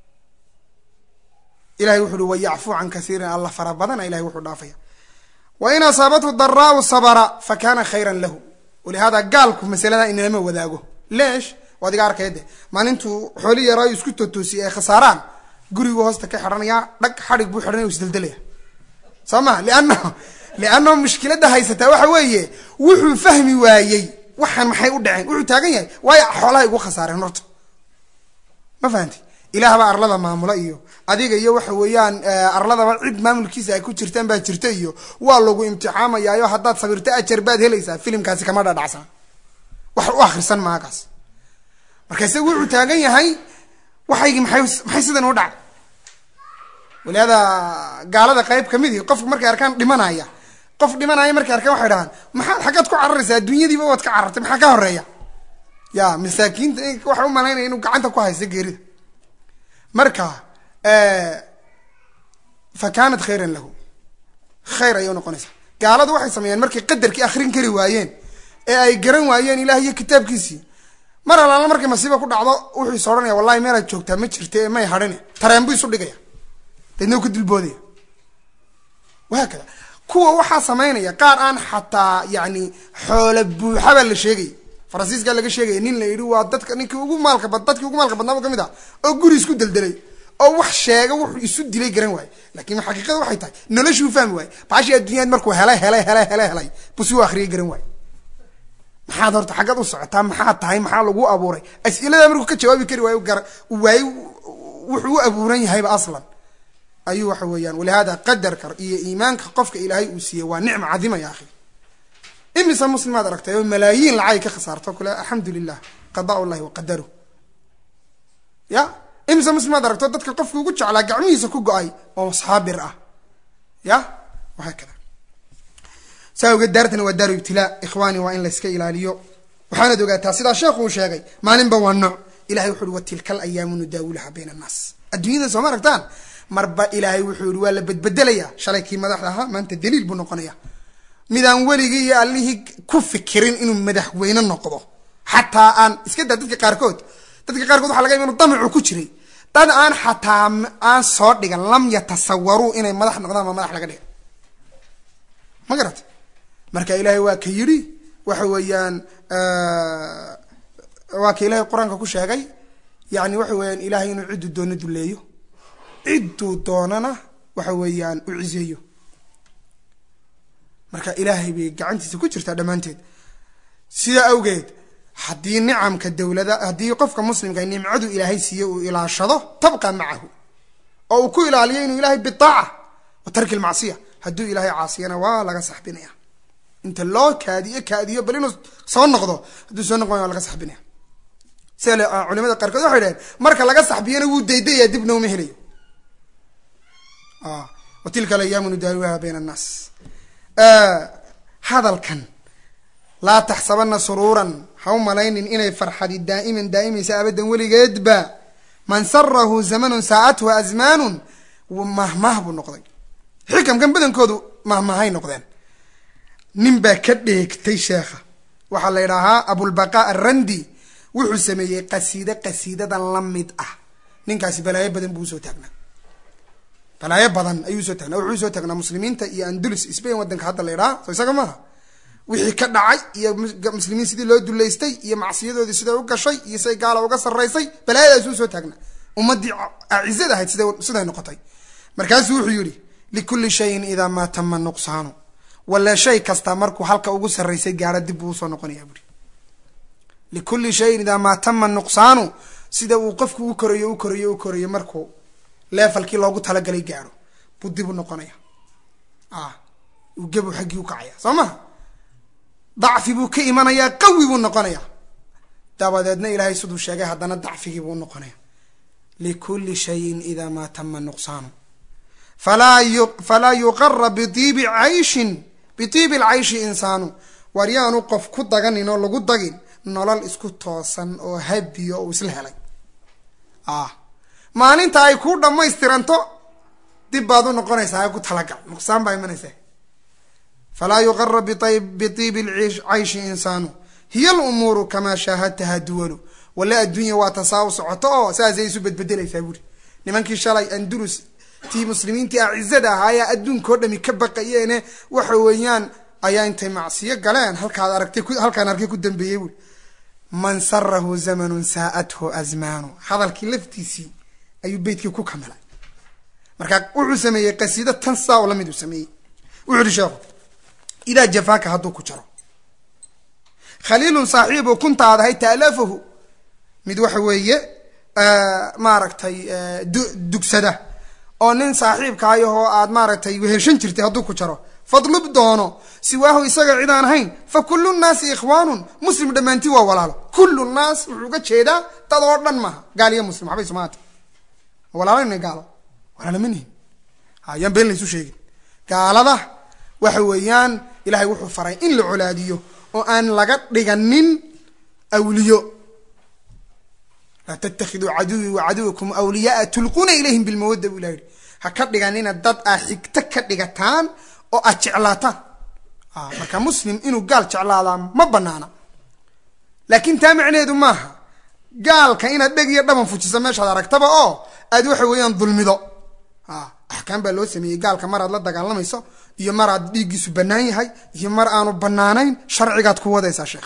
ilahay wuxu uhi wayacfuu can kasiirin alla fara badana ilahay wuxuu dhaafaya wain asaabathu daraau sabra fa kana khayran lahu walihaada gaalku masalada inalama wadaago leesh waad iga arkaya de maalintuu xooli yaraayo isku tootoosiyay ay khasaaraan gurigu hoosta ka xidhanaya dhag xadhig buu xidhanaya u isdeldelaya soo ma lianna lianna mushkiladda haysataa waxa weeye wuxuu fahmi waayey waxaan maxay u dhaceen wuxuu taagan yahay waayo xoolaha igu khasaareen horta ma fahanti ilaah baa arlada maamula iyo adiga iyo waxa weeyaan arladaba cid maamulkiisa ay ku jirtaan baa jirta iyo waa lagu imtixaamayaayo haddaad sabirto ajar baad helaysaa filimkaasi kama dhadhacsan wax u akrisan maagaas marka isaga wuxuu taagan yahay waxaygii maxay maxay sidan u dhacay walihaada gaalada qayb kamid ihi qofku markay arkaan dhimanaya qof dhimanaya markay arkaan waxay dhahaan maxaad xaggaad ku cararaysaa adduunyadiiba waad ka carartay maxaa ka horeeya ya masaakiinta waxa u malaynaya inuu gacanta ku haysto geerida marka fa kaanat khayran lahu khayr ayay unoqonaysaa gaaladu waxay sameeyeen markay qadarkii akrin kari waayeen ee ay garan waayeen ilaah iyo kitaabkiisii mar alaala markay masiiba ku dhacdo wuxuu is odhanaya wallahi meelaad joogtaa ma jirta ee may hadhine tareen buu isu dhigaya deedna u ka dilboodaya wahaakada kuwa waxaa samaynaya qaar aan xataa yani xoola buuxabaa la sheegaya faransiiskaa laga sheegaya nin la yidhi waa dadka ninkii ugu maalka bad dadkii ugu maalka badnaaba kamid ah oo guri isku deldelay oo wax sheega wuxuu isu dilay garan waaye lakin xaqiiqada waxay tahay noloshuu fahmi waaye baashii adduunyad markuu helay helay helay helay helay buu si u akriyay garan waaye maxaad horta xaggaad u socotaa maxaad tahay maxaa lagu abuuray as-iladaa markuu ka jawaabi kari waayo gar waayo wuxuu u abuuran yahayba aslan ayuu waxa weeyaan walihaada qadarka iyo iimaanka qofka ilaahay uu siiyey waa nicma cadima ya akhi imise muslimaad aragtay oo malaayiin lacagay ka khasaarto kule alxamdu lilah qadaa llahi wa qadaru ya imise muslimaad aragto dadka qofka ugu jeclaa gacmihiisa ku go-ay oo saabir ah ya wahaa kada saa ogeed daartana waa daaru ibtilaa ikhwaani waa in layska ilaaliyo waxaanad ogaataa sidaa sheekhu uu sheegay maalinba waa nooc ilahay wuxu uhi wa tilka alayaamu nudaawulaha bayna annaas adduunyada sooma aragtaan marba ilaahay wuxuu yihi waa la bedbedelaya shalay kii madaxda ahaa maanta daliil buu noqonaya midaan weligii iyo allihii ku fikirin inuu madaxweyne noqdo xataa aan iska daa dadka qaarkood dadka qaarkood waxa laga yaba inu damacu ku jiray dad aan xataa aan soo dhigan lam yatasawaruu inay madax noqdaan ma madax laga dhiga ma garata marka ilaahay waa ka yidhi waxa weeyaan waa ka ilaahay qur-aanka ku sheegay yani waxa weeyaan ilahay inuu cidduu doono duleeyo cidduu doonana waxa weeyaan u ciseeyo marka ilaahay bay gacantiisa ku jirtaa dhammaanteed sidaa awgeed haddii nicamka dowlada haddii qofka muslimka nimcadu ilaahay siiye uu ilaashado tabqa macahu oo uu ku ilaaliyo inuu ilahay bitaaca wa tarki lmacsiya hadduu ilaahay caasiyana waa laga saxbinaya inta loo kaadiyo kaadiyo bal inuu soo noqdo hadduu soo noqon waa laga saxbinaya sida culimada qaarkood waxay dhaheen marka laga saxbiyana wuu daydaya dibna uma helayo wa tilka alayaamu nudaawiha bayna annaas hadalkan laa taxsabana suruuran ha u malaynin inay farxadi daa'iman daa'imaysa abadan weligeedba man sarahu zamanun saacathu azmaanun mahmah buu noqday xikamkan badankoodu mahmahay noqdeen nin baa ka dheegtay sheekha waxaa la yidhaahaa abulbaqa arrandi wuxuu sameeyey qasiide qasiidadan la mid ah ninkaasi balaayo badan buu usoo taagnaa balaayo badan ayuu usoo taagnaa wuxuu usoo taagnaa muslimiinta iyo andulus spain wadanka hadda la yidhaha so isaga maaha wixii ka dhacay iyo muslimiin sidii loo duleystay iyo macsiyadoodii siday u gashay iyo siday gaala uga sarraysay balaayadaas uu soo taagna ummaddii acizada ahayd sida siday noqotay markaasuu wuxuu yidhi likulli shayin idaa maa tama nuqsaanu walla shay kasta markuu halka ugu sarraysay gaaro dib buu usoo noqonaya buuri likulli shayin idaa maa tama nuqsaanu sida uu qofku u korayo u korayo u korayo markuu leefalkii loogu talagalay gaaro buu dib u noqonaya ah uu gebu xaggii u kacaya soo maha dacfi buu ka imanayaa qawi buu noqonaya dabadeedna ilaahay siduu sheegay haddana dacfigii buu unoqonaya likulli shayin idaa maa tama nuqsaanu falaa yuqara biibi cayshin biibi lcayshi insaanu waar yaanu qof ku daganin oo lagu dagin nolol isku toosan oo habiyo oo isla helay maalinta ay kuu dhammaystiranto dib baad u noqonaysaa ku talagal nuqsaan baa imanaysa falaa yuqara biibi cayshi insaanu hiya lumuuru kamaa shaahadtaha duwalu wale adduunya waa tasaa u socoto oo saasay isu bedbedelaysaa buuri nimankii shalay andurus tii muslimiintii acizada ahaa ee adduunkao dhami ka baqayeene waxa weeyaan ayaa intay macsiyo galeen halkaad aragtay halkaan arkay ku dambeeyey buuri man sarahu zamanun saa'athu azmaanu hadalkii laftiisii ayuu beytkii ku kamilay marka wuxuu sameeyey qasiido tan saa oo lamid uu sameeyey wuxu uhi sheekhu idaa jafaaka hadduu ku jaro khaliilun saaxiibu kunta aad ahay taalafahu mid waxa weeye maaragtay dugsada oo nin saaxiibkaayahoo aad maaragtay weheshan jirtay hadduu ku jaro fadlub doono siwaahu isaga cid aan ahayn fa kullu nnaasi ikhwaanun muslim dhammaantii waa walaalo kullu nnaas wuxuu uga jeedaa dad oo dhan maaha gaal iyo muslim waxbay sumaata walaalana gaalo walaalo ma nihin hayaan been laysu sheegin gaalada waxa weeyaan ilahay wuxuu faray in la colaadiyo oo aan laga dhiganin awliyo laa tattakhiduu caduwii wa caduwakum awliyaaa tulquuna ilayhim bilmawadda buu ilah yihi ha ka dhiganina dad aa xigto ka dhigataan oo aad jeclaataan marka muslim inuu gaal jeclaadaa ma banaana laakiin taa macneheedu maaha gaalka inaad dheg iyo dhaban fujisa meeshaad aragtaba oo aad waxa weeyaan dulmido axkaam baa loo sameeyey gaalka mar aad la dagaalamayso iyo mar aad dhiiggiisu bannaan yahay iyo mar aanu bannaanayn sharcigaad ku wadaysaa sheekh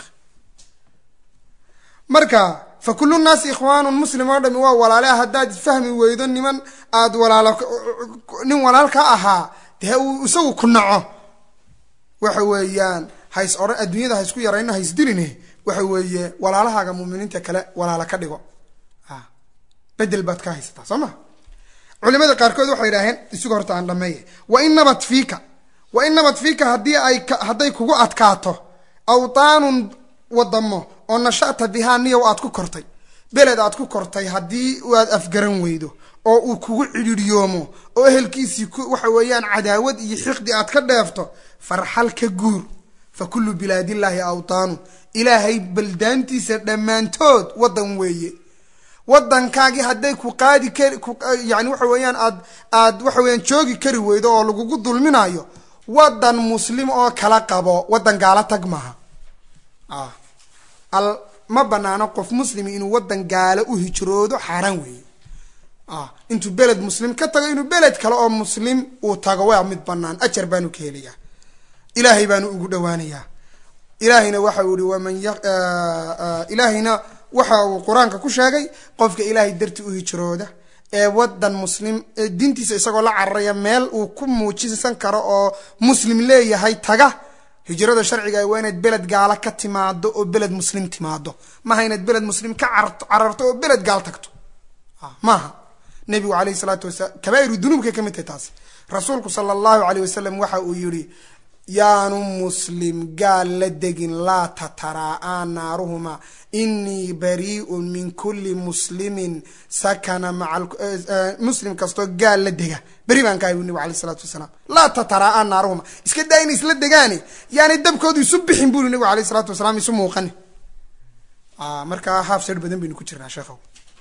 marka fa kullu nnaasi ikhwaanun muslim oo dhami waa walaale haddaad fahmi weydo niman aad walaalo nin walaal ka ahaa dee uu isagu ku naco waxa weeyaan hays odhan adduunyada haysku yarayno haysdiline waxa weeye walaalahaaga muuminiinta kale walaalo ka dhigo bedel baad ka haysataa soo ma culimada qaarkood waxay idhaaheen isuga horta aan dhameeye wa in nabat fiika wa in nabat fiika haddii ay hadday kugu adkaato awtaanun wadamo oo nashata bihaa niyow aad ku kortay beled aad ku kortay haddii aad afgaran weydo oo uu kugu cidhiidhyoomo oo ehelkiisii waxa weeyaan cadaawad iyo xiqdi aad ka dheefto farxal ka guur fa kullu bilaadillaahi awtaanu ilaahay baldaantiisa dhammaantood waddan weeye waddankaagii hadday ku qaadi kari yani waxa weeyaan aad aad waxa weeyaan joogi kari weydo oo lagugu dulminayo waddan muslim oo kala qabo waddan gaala tag maaha al ma banaano qof muslimi inuu waddan gaalo u hijroodo xaaraan weeye intuu beled muslim ka tago inuu beled kale oo muslim uu tago waa mid banaan ajar baanu ka helayaa ilaahay baanu ugu dhawaanayaa ilaahayna waxa uu ihi waman ilaahayna waxa uu qur-aanka ku sheegay qofka ilaahay darti u hijrooda ee wadan muslim diintiisa isagoo la cararaya meel uu ku muujisan karo oo muslim leeyahay taga hijrada sharciga waa inaad beled gaala ka timaado oo beled muslim timaado maaha inaad beled muslim ka cararto oo beled gaal tagto maaha nebigu alayhi salaatu wasalaam kabaa'iru dunuubkay ka mid tahay taasi rasuulku sala allahu alayh wasalam waxa uu yihi yaanu muslim gaal la degin laa tataraa'a naaruhuma inii barii'un min kulli muslimin sakana maa muslim kastoo gaal la dega beri baan ka hay bu nabig alayh isalaatu wasalaam laa tataraa'a naaruhuma iska daa inay isla degaane yaanay dabkoodu isu bixin buri nabigu alayh isalaatu wasalaam isu muuqani markaa haaf sar badan baynu ku jirnaa sheekhow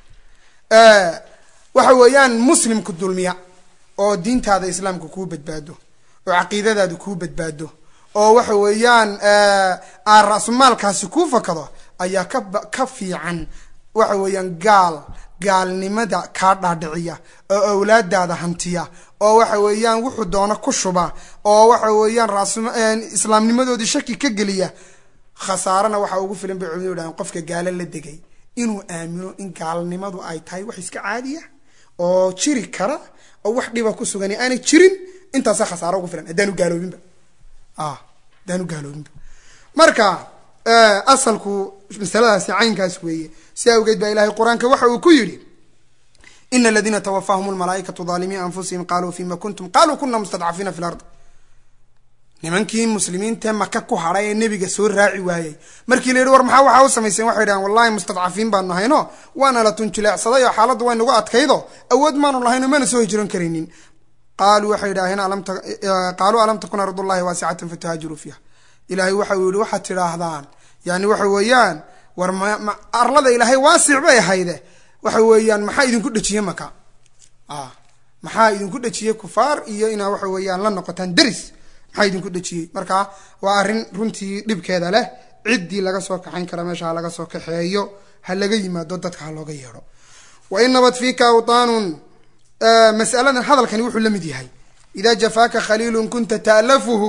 waxa weeyaan muslimku dulmiya oo diintaada islaamka kuu badbaado oo caqiidadaadu kuu badbaado oo waxa weeyaan aan ra-sumaalkaasi kuu fakado ayaa ka ka fiican waxa weeyaan gaal gaalnimada kaa dhaadhiciya oo awlaadaada hantiya oo waxa weeyaan wuxuu doono ku shuba oo waxa weeyaan raasum islaamnimadoodii shaki ka geliya khasaarana waxaa ugu filan bay culimadu yidhahdeen qofka gaalo la degay inuu aamino in gaalnimadu ay tahay wax iska caadiya oo jiri kara oo wax dhiba ku sugani aanay jirin intaasa khasaaro ugu filan haddaanu gaaloobinba haddaanu gaaloobinba marka asalku masaladaasi caynkaas weeye si awgeed baa ilahay qur-aanka waxa uu ku yidhi ina aladiina twafaahum lmalaaikatu aalimiin anfusihim qaluu fima kuntum qaluu kuna mustadcafiina fi lard nimankii muslimiintae maka ku hadhay ee nebiga soo raaci waayey markii la yidhi war maxaa waxaa u samayseen waxay dhahan wallahi mustadcafiin baanu nahayno waana la tunjileecsaday oo xaaladdu way nagu adkaydo awood maanu lahayno mana soo hijroon karaynin qaaluu waxay idhaaheen qaaluu alam takun ardullahi waasicatan fatuhaajiruu fiiha ilaahay waxa uu yihi waxaad tidhaahdaan yani waxa weeyaan war arlada ilaahay waasic bay ahayde waxa weeyaan maxaa idinku dhejiye maka maxaa idinku dhejiyey kufaar iyo inaa waxa weeyaan la noqotaan deris maxaa idinku dhejiyey marka waa arrin runtii dhibkeeda leh ciddii laga soo kaxayn kara meesha ha laga soo kaxeeyo ha laga yimaado dadka ha looga yeedho wa in nabad fiika awtaanun masaladan hadalkani wuxuu la mid yahay ida jafaaka khaliilun kunta ta'lafuhu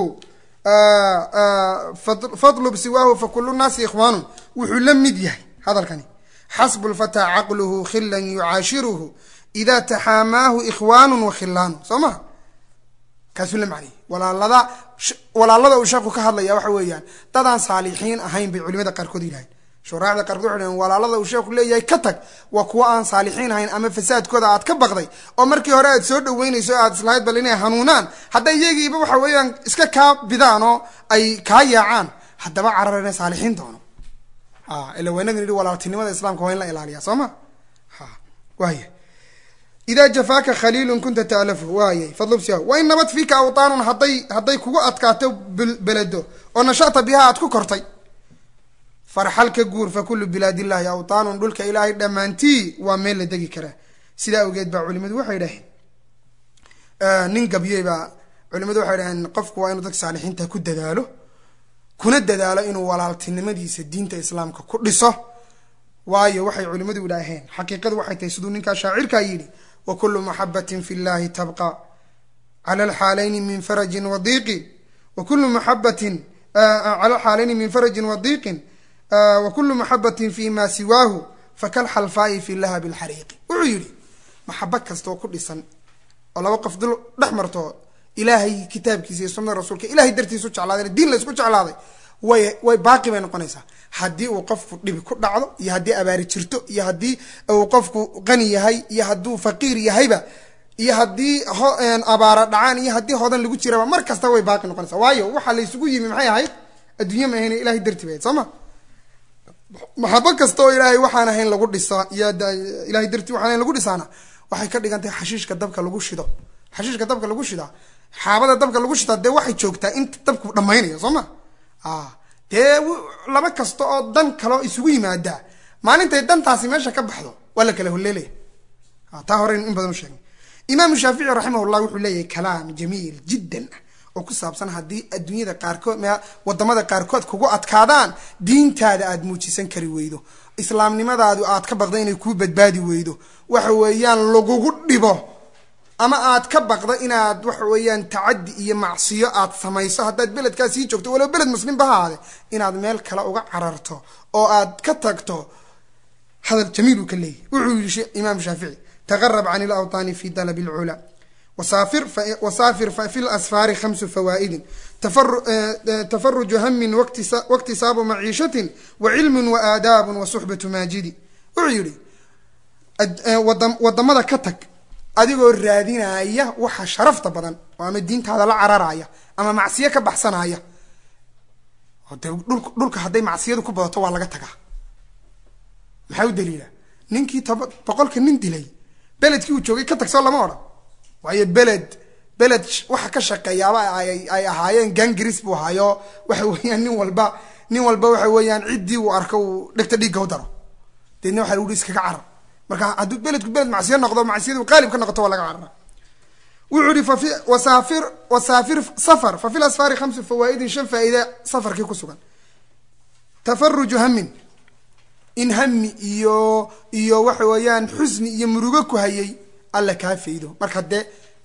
fadlub siwaahu fakulu nnaasi ikhwaanun wuxuu la mid yahay hadalkani xasbu lfataa caqluhu khilan yucaashiruhu ida taxaamaahu ikhwaanu wakhilaanu soo ma kaasuu la macnayay walaalada walaalada uu sheeku ka hadlaya waxa weeyaan dadaan saalixiin ahayn bay culimada qaarkood yidhahayn shuraacda qaarkood waxay dhahen walaalada uu sheeku leeyahay ka tag waa kuwa aan saalixiin ahayn ama fasaadkooda aad ka baqday oo markii hore aad soo dhaweynayso o aad islahayd bal inay hanuunaan hadday iyagiiba waxa weeyaan iska kaa bidaan oo ay kaa yaacaan haddaba cararana saalixiin doono ila waynagan yidhi walaaltinimada islaamka waa in la ilaaliya soo ma waaya ida jafaaka khaliilun kunta ta'lafu waayay fadlubsiya wa in nabad fiika awtaanun hadday hadday kugu adkaato beledo oo nashata biha aad ku kortay farxal ka guur fa kullu bilaad illahi awtaanun dhulka ilaahay dhammaantii waa meel la degi karaa sidaa awgeed baa culimadu waxay dhaheen nin gabyey baa culimadu waxay dhaheen qofku waa inuu dadka saalixiinta ku dadaalo kuna dadaalo inuu walaaltinimadiisa diinta islaamka ku dhiso waayo waxay culimadu idhaaheen xaqiiqadu waxay tahay siduu ninkaa shaacirkaa yidhi wa kullu maxabatin fi llahi tabqa cala alxaalayni min farajin wa diiqin wa kullu maxabatin cala alxaalayni min farajin wa diiqin wa kullu maxabatin fi ma siwaahu fakalxalfaa'i fi lahabi lxariiqi wuxuu yidhi maxaba kasta oo ku dhisan oo laba qof dul dhex marto ilaahay kitaabkiisa iyo sunada rasuulka ilahay dartiisu jeclaadayna diin laysku jeclaaday way way baaqi bay noqonaysaa haddii uu qofku dhibi ku dhacdo iyo haddii abaari jirto iyo haddii uu qofku qani yahay iyo hadduu faqiir yahayba iyo haddii abaara dhacaan iyo haddii hodan lagu jiraba mar kasta way baaqi noqonaysaa waayo waxaa laysugu yimi maxay ahayd adduunya ma ahayn ilahay darti bahayd soo ma maxabo kasta oo ilaahay waxaan ahayn lagu dhisaa iyo ilahay darti waxaan ahayn lagu dhisaana waxay ka dhigan tahay xashiishka dabka lagu shido xashiishka dabka lagu shidaa xaabada dabka lagu shidaa dee waxay joogtaa inta dabku dhammaynayo soo ma dee laba kasta oo dan kaleo isugu yimaadaa maalintay dantaasi meesha ka baxdo waa la kala holeelaya taa hore in badan u sheegnay imaamu shaafici raximahullah wuxuu leeyahay kalaam jamiil jiddan ah oo ku saabsan haddii adduunyada qaarkood wadamada qaarkood kugu adkaadaan diintaada aad muujisan kari weydo islaamnimadaadu aad ka baqda inay kuu badbaadi weydo waxa weeyaan lagugu dhibo ama aad ka baqdo inaad waxa weeyaan tacaddi iyo macsiyo aad samayso haddaad beledkaa sii joogto walow beled muslimba ha ahaade inaad meel kale uga cararto oo aad ka tagto hadal jamiil uu ka leeyahy wuxuu yihi imaam shaafici taqarab can ilawtaani fi dalab alculaa wasaafir fi lasfaari khamsu fawaa'idin tafaruju hamin waktisaabu maciishatin wa cilmun wa aadaabun wa suxbatu maajidi wuxuu yihi wadamada ka tag adigoo raadinaya waxa sharafta badan oo ama diintaada la cararaya ama macsiyo ka baxsanaya de dhulka hadday macsiyadu ku badato waa laga tagaa maxaa u daliila ninkii toba boqolka nin dilay beledkii uu joogay ka tagsoo lama odhan waayo beled beled waxa ka shaqeeyaaba ay ahaayeen gangaris buu ahaayo waxa weeyaan nin walba nin walba waxa weeyaan ciddii uu arko uu dhegta dhiigga u daro deedna waxa lagu hi iskaga carar marka hadduu beledku beled macsiyo noqdo macsiyadu qaalib ka noqoto waa laga carara wuxuu ihi fafi wasaafir wasaafir safar fa fi lasfaari khamsu fawaa'idin shan faa'iide safarkii ku sugan tafaruju hamin in hami iyo iyo waxa weeyaan xusni iyo murugo ku hayay alla kaa faydo marka dee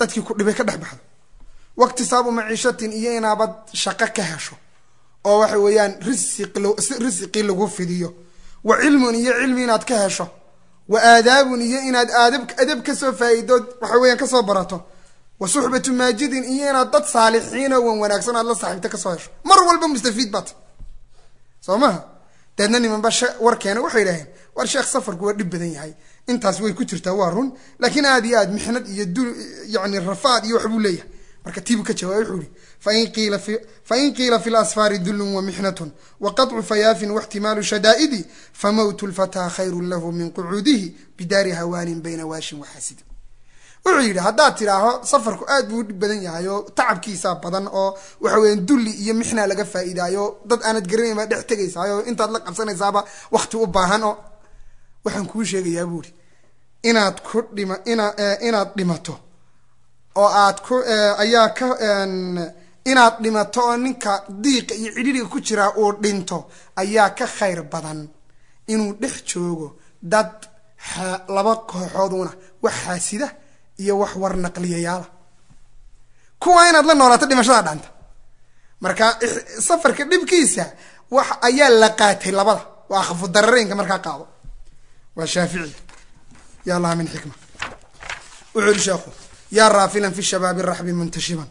dadkii ku dhibay ka dhex baxdo waktisaabu maciishatin iyo inaabad shaqo ka hesho oo waxa weeyaan risiq risiqii lagu fidiyo wa cilmun iyo cilmi inaad ka hesho wa aadaabun iyo inaad aadab adab kasoo faa-iidood waxa weeyaan kasoo barato wa suxbatu maajidin iyo inaad dad saalixiin oo wan wanaagsan aad la saaxiibta kasoo hesho mar walba mustafiid baat soo maha deedna nimanba warkeena waxay idhaheen war sheekh safarku waa dhib badan yahay intaas way ku jirtaa waa run laakiin aad iyo aad mixnad iyo du yani rafaad iyo waxbuu leeyahay marka tiibu ka jawaabay wuxuu ihi fain qiila fi fain qiila fi lasfaari dullun wa mixnatun wa qaطcu fayaafin waixtimaalu shadaa'idi famowtu lfataa khayrun lahu min qucuudihi bidaari hawaanin bayna waashin waxaasidin wuxuu yidhi haddaad tidhaaho safarku aad buu u dhib badan yahay oo tacabkiisaa badan oo waxa weeyaan dulli iyo mixna laga faa'iidaayo dad aanad garanayn baa dhex tegaysaay oo intaad la qabsanaysaaba wakti u baahan oo waxaan kuu sheegayaa buuhi inaad ku dhima ina inaad dhimato oo aad ku ayaa ka inaad dhimato oo ninka diiqa iyo cidhiriga ku jiraa uu dhinto ayaa ka khayr badan inuu dhex joogo dad laba kooxooduna wax xaasida iyo wax war naqliyayaala kuwa inaad la noolaato dhimashada dhanta marka safarka dhibkiisa wax ayaa la qaatay labada waa akhafu darareynka markaa qaado waa shaafici ya allaha min xikma wuxuu yihi sheekhu yaa raafilan fi shabaabi raxbi muntashiban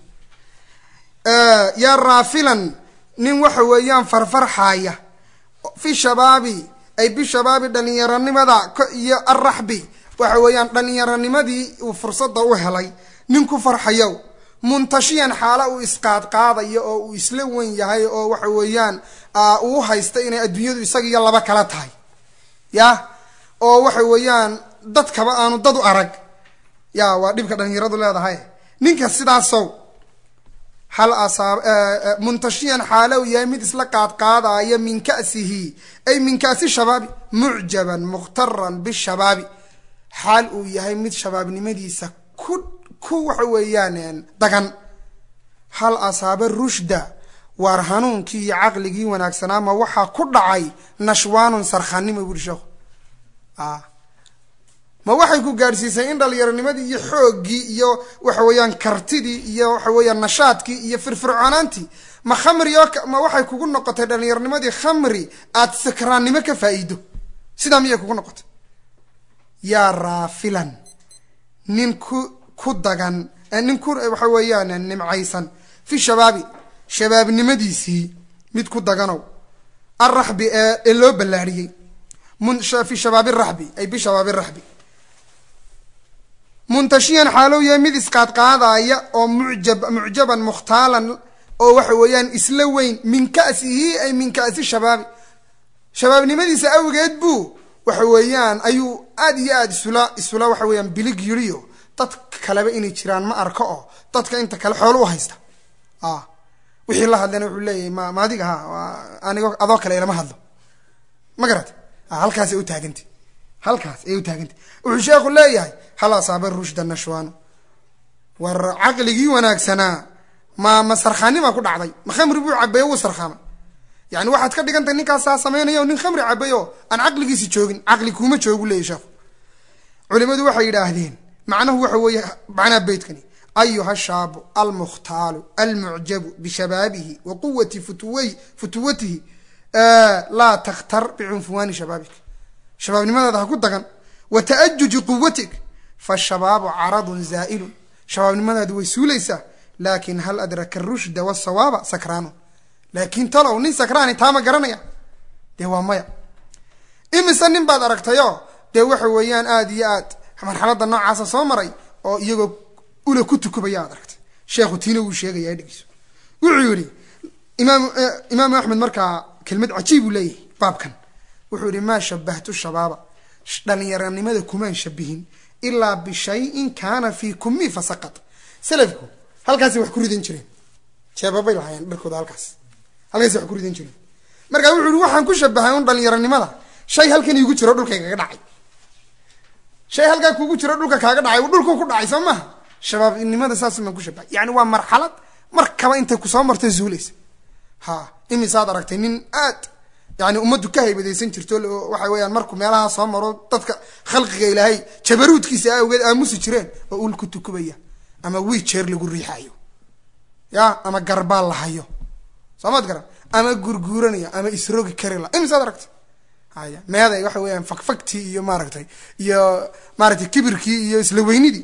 yaa raafilan nin waxa weeyaan farfarxaaya fi shabaabi ay bishabaabi dhalinyaronimada iyo araxbi waxa weeyaan dhalinyaronimadii uu fursadda u helay nin ku farxayow muntashiyan xaala uu isqaadqaadayo oo uu isla wen yahay oo waxa weeyaan uu haysta inay adduunyadu isaga iyo laba kala tahay ya oo waxa weeyaan dadkaba aanu dad u arag ya waa dhibka dhalinyaradu leedahay ninka sidaasow hal asaab muntashiyan xaala uu yahay mid isla qaadqaadaya min ka'sihi ay min ka'si shabaabi mucjaban mukhtaran bishabaabi xaal uu yahay mid shabaabnimadiisa ku ku waxa weeyaan dagan hal asaaba rushda waar hanuunkii iyo caqligii wanaagsanaama waxaa ku dhacay nashwaanun sarkhaannimo buuri sheekhu ma waxay ku gaadhsiisay in dhalinyaronimadii iyo xooggii iyo waxa weeyaan kartidii iyo waxa weeyaan nashaadkii iyo firfircoonaantii ma khamri oo ma waxay kugu noqotay dhalinyaronimadii khamri aad sakraannimo ka faa'iido sidaa miyay kugu noqotay yaa raafilan nin ku ku dagan nin ku waxa weeyaan nimcaysan fi shabaabi shabaabnimadiisii mid ku daganow alraxbi ee loo ballaariyey fi shabaabi raxbi ay bishabaabi raxbi muntashiyan xaalow yahay mid isqaadqaadaya oo mujab mucjaban mukhtaalan oo waxa weeyaan isla weyn min ka'sihi ay min ka'si shabaabi shabaabnimadiisa awgeed buu waxa weeyaan ayuu aad iyo aad isula isula waxa weeyaan bilig yiriyo dad kaleba inay jiraan ma arko oo dadka inta kale xoolo u haysta a wixii la hadlana wuxuu leeyahay ma ma adiga ha anigo adoo kale ilama hadlo ma garata halkaas ay u taagantay halkaas ay u taagantay wuxuu sheekhu leeyahay hal asaaba rushda nashwaano war caqligii wanaagsanaa ma ma sarkhaanima ku dhacday ma khamri buu cabeeyo wuu sarkhaamay yani waxaad ka dhigantay ninkaasaa sameynaya nin khamri cabayo aan caqligiisi joogin caqli kuuma joogu leeyahy sheekhu culimadu waxay yidhaahdeen macnahu waxa weeye macnaha beytkani ayuha shaabu almukhtaalu almucjabu bishabaabihi wa quwati futuway futuwatihi laa takhtar bicunfuwaani shabaabik shabaabnimadaada ha ku dagan wa ta'ajuji quwatik fashabaabu caradun zaa'ilun shabaabnimadaadu way suulaysaa laakin hal adraka rushda wasawaaba sakraanu laakiin talow nin sakraani taama garanaya dee waa maya imise nin baad aragtayoo dee waxa weeyaan aada iyo aad marxaladda noocaasa soo maray oo iyagoo ula ku tukubaya aad aragtay sheekhu tiina wuu sheegaya dhegeyso wuxuu yidhi imaam imaamu axmed markaa kelmad cajiib uu leeyahay baabkan wuxuu yihi maa shabahtu shabaaba dhalinyaranimada kumaan shabihin ilaa bishayin kaana fii kummi fasaqad salafku halkaasay wax ku ridan jireen jeebabay lahaayeen dharkooda halkaas halkaasay wax ku ridan jireen markaa wuxuu yihi waxaan ku shabahay un dhalinyaranimada shay halkan iigu jiro dhulkaygaga dhacay shay halkaa kuugu jiro dhulka kaaga dhacay dhulku ku dhacay soo maha shabaabnimada saas maan ku shabahay yani waa marxalad markaba intay kusoo marto zuulaysa ha imisaad aragtay nin aad yani ummaddu ka haybadaysan jirto waxa weeyaan markuu meelaha soo maro dadka khalqiga ilaahay jabaruudkiisa awgeed aamusi jireen oo ul ku tukubaya ama wiijeer lagu riixayo ya ama garbaal la hayo soo maad garan ama gurguuranaya ama isrogi kari la imisaad aragtay haya meeday waxa weeyaan fakfagtii iyo maaragtay iyo maaragtay kibirkii iyo isla weynidii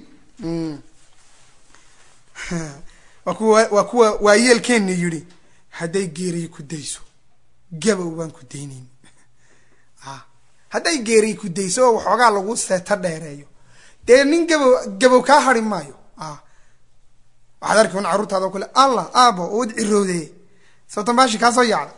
waa kuwa waa kuwa waayeelkeenna yidhi hadday geeriyi ku dayso gabow baan ku daynayn a hadday geeriyi ku dayso oo waxoogaa lagu seeta dheereeyo dee nin gabow gabow kaa hari maayo a waxaad arki un carruurtaada o kale allah aabo ood cirowdee sababtan baashi kaa soo yaacda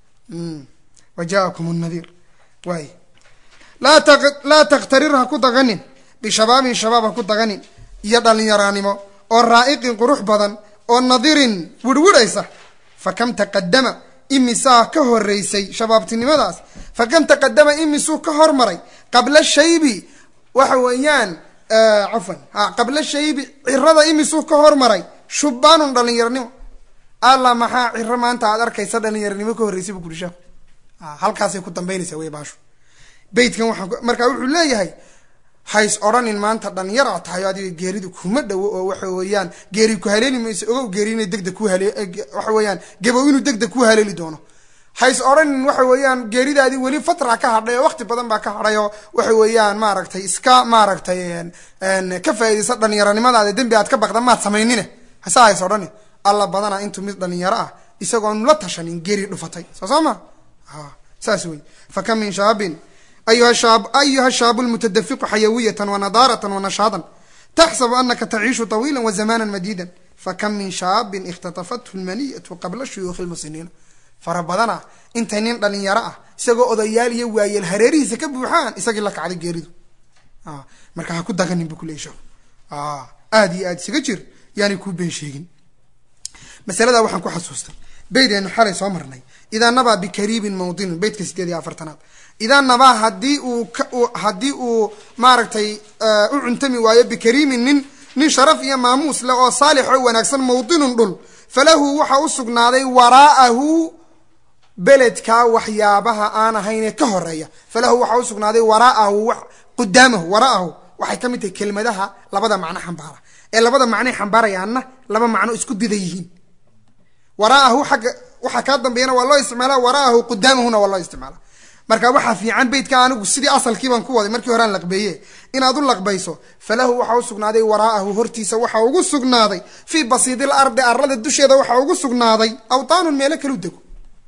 wa jaakum nadiir waay laa ta laa takhtarir ha ku daganin bishabaabin shabaab ha ku daganin iyo dhalinyaraanimo oo raa'iqin qurux badan oo nadirin wirwirhaysa fa kam taqadama imisaa ka horeysay shabaabtinimadaas fa kam taqadama imisuu ka hormaray qabla shaybi waxa weeyaan cafwan ha qabla shaybi cirada imisuu ka hormaray shubbaanun dhalinyaranimo alla maxaa ciro maanta aad arkaysa dhalinyaranimo ka horreysay bu kuri sheekhu halkaasay ku dambaynaysaa wey baashu beytkan waxaan markaa wuxuu leeyahay hays odhanin maanta dhalinyara tahay adiga geeridu kuma dhowo oo waxa weeyaan geeri ku haleeli mayso ogow geeri inay degdeg ku hale waxa weeyaan gabow inuu degdeg ku haleeli doono hays odhanin waxa weeyaan geeridaadii weli fatra ka hadhay oo waqti badan baa ka hadhay oo waxa weeyaan maaragtay iska maaragtay ka faaidaysa dhalinyaranimadaada dembi aad ka baqda maad samaynine hase hays odhanin alla badana intuu mid dhalinyaro ah isagoon la tashanin geeri dhufatay soo soo ma saas wey fa kam min shaabin ayuha shaab ayuha shaabu lmutadafiqu xayawiyatan wanadaaratan wanashaadan taxsabu anaka taciishu طawiila wazamana madida fakam min shaabin ikhtatafathu lmaniyatu qabla shuyuukhi lmusiniina fara badana intay nin dhalinyaro ah isagoo odayaal iyo waayeel hareerihiisa ka buuxaan isagii la kacday geeridu marka ha ku daganin bu kuleey sheekhu aada iyo aad isaga jir yaanay kuu been sheegin masalada waxaan ku xasuustay beydeenu xalay soo marnay idaa nabaa bikariibin mawdinin beytka sideed iyo afartanaad idaa nabaa haddii uu haddii uu maaragtay u cuntami waayo bikariimin nin nin sharaf iyo maamuus leh oo saalix oo wanaagsan mawdinun dhul falahu waxa u sugnaaday waraa'ahu beledkaa waxyaabaha aan ahaynee ka horeeya falahu waxaa usugnaaday waraa'ahu qudaamahu waraa'ahu waxay ka mid tahay kelmadaha labada macno xambaara ee labada macnoy xambaarayaanna laba macno isku dida yihiin waraa'ahu xagga waxaa kaa dambeeyana waa loo isticmaala waraa'ahu qudaamahuna waa loo isticmaala marka waxaa fiican beytka anigu sidii asalkii baan ku waday markii horean laqbeeye inaad u laqbayso falahu waxaa usugnaaday waraa'ahu hortiisa waxaa ugu sugnaaday fii basiidil ardi arlada dusheeda waxaa ugu sugnaaday awtaanun meelo kalu dego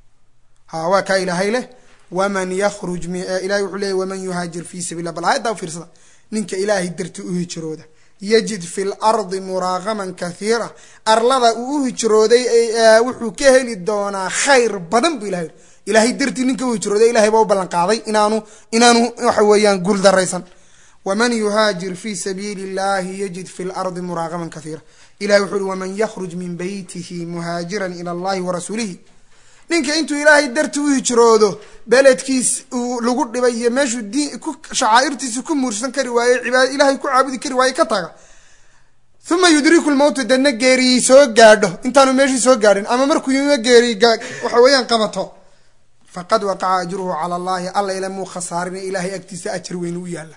ha waa kaa ilaahay leh waman yakhruj ilahay wuxuu leeyay waman yuhaajir fii sabiillah bal aayaddaa u fiirsada ninka ilaahay darti u hijrooda yajid fi lardi muraaqaman kathiira arlada uu u hijrooday wuxuu ka heli doonaa khayr badan bu ilahay ilaahay dartii ninka u hijrooday ilahay baa u ballan qaaday inaanu inaanu waxa weeyaan guul daraysan waman yuhaajir fi sabiili illahi yajid fi lardi muraaqaman kathiira ilahay wuxuu uhi waman yakhruj min beytihi muhaajiran ila allahi warasuulihi ninka intuu ilaahay darti u hijroodo beledkiis uu lagu dhibay iyo meeshuu diin ku shacaa'irtiisa ku muursan kari waaye cibaada ilahay ku caabudi kari waaye ka taga uma yudriku lmowta dadna geeriyii soo gaadho intaanu meeshii soo gaadhin ama markuu yima geeriy waxa weeyaan qabato faqad waqaca ajruhu cala allahi alla ila muu khasaarin ilahay agtiisa ajar weyn u yaalla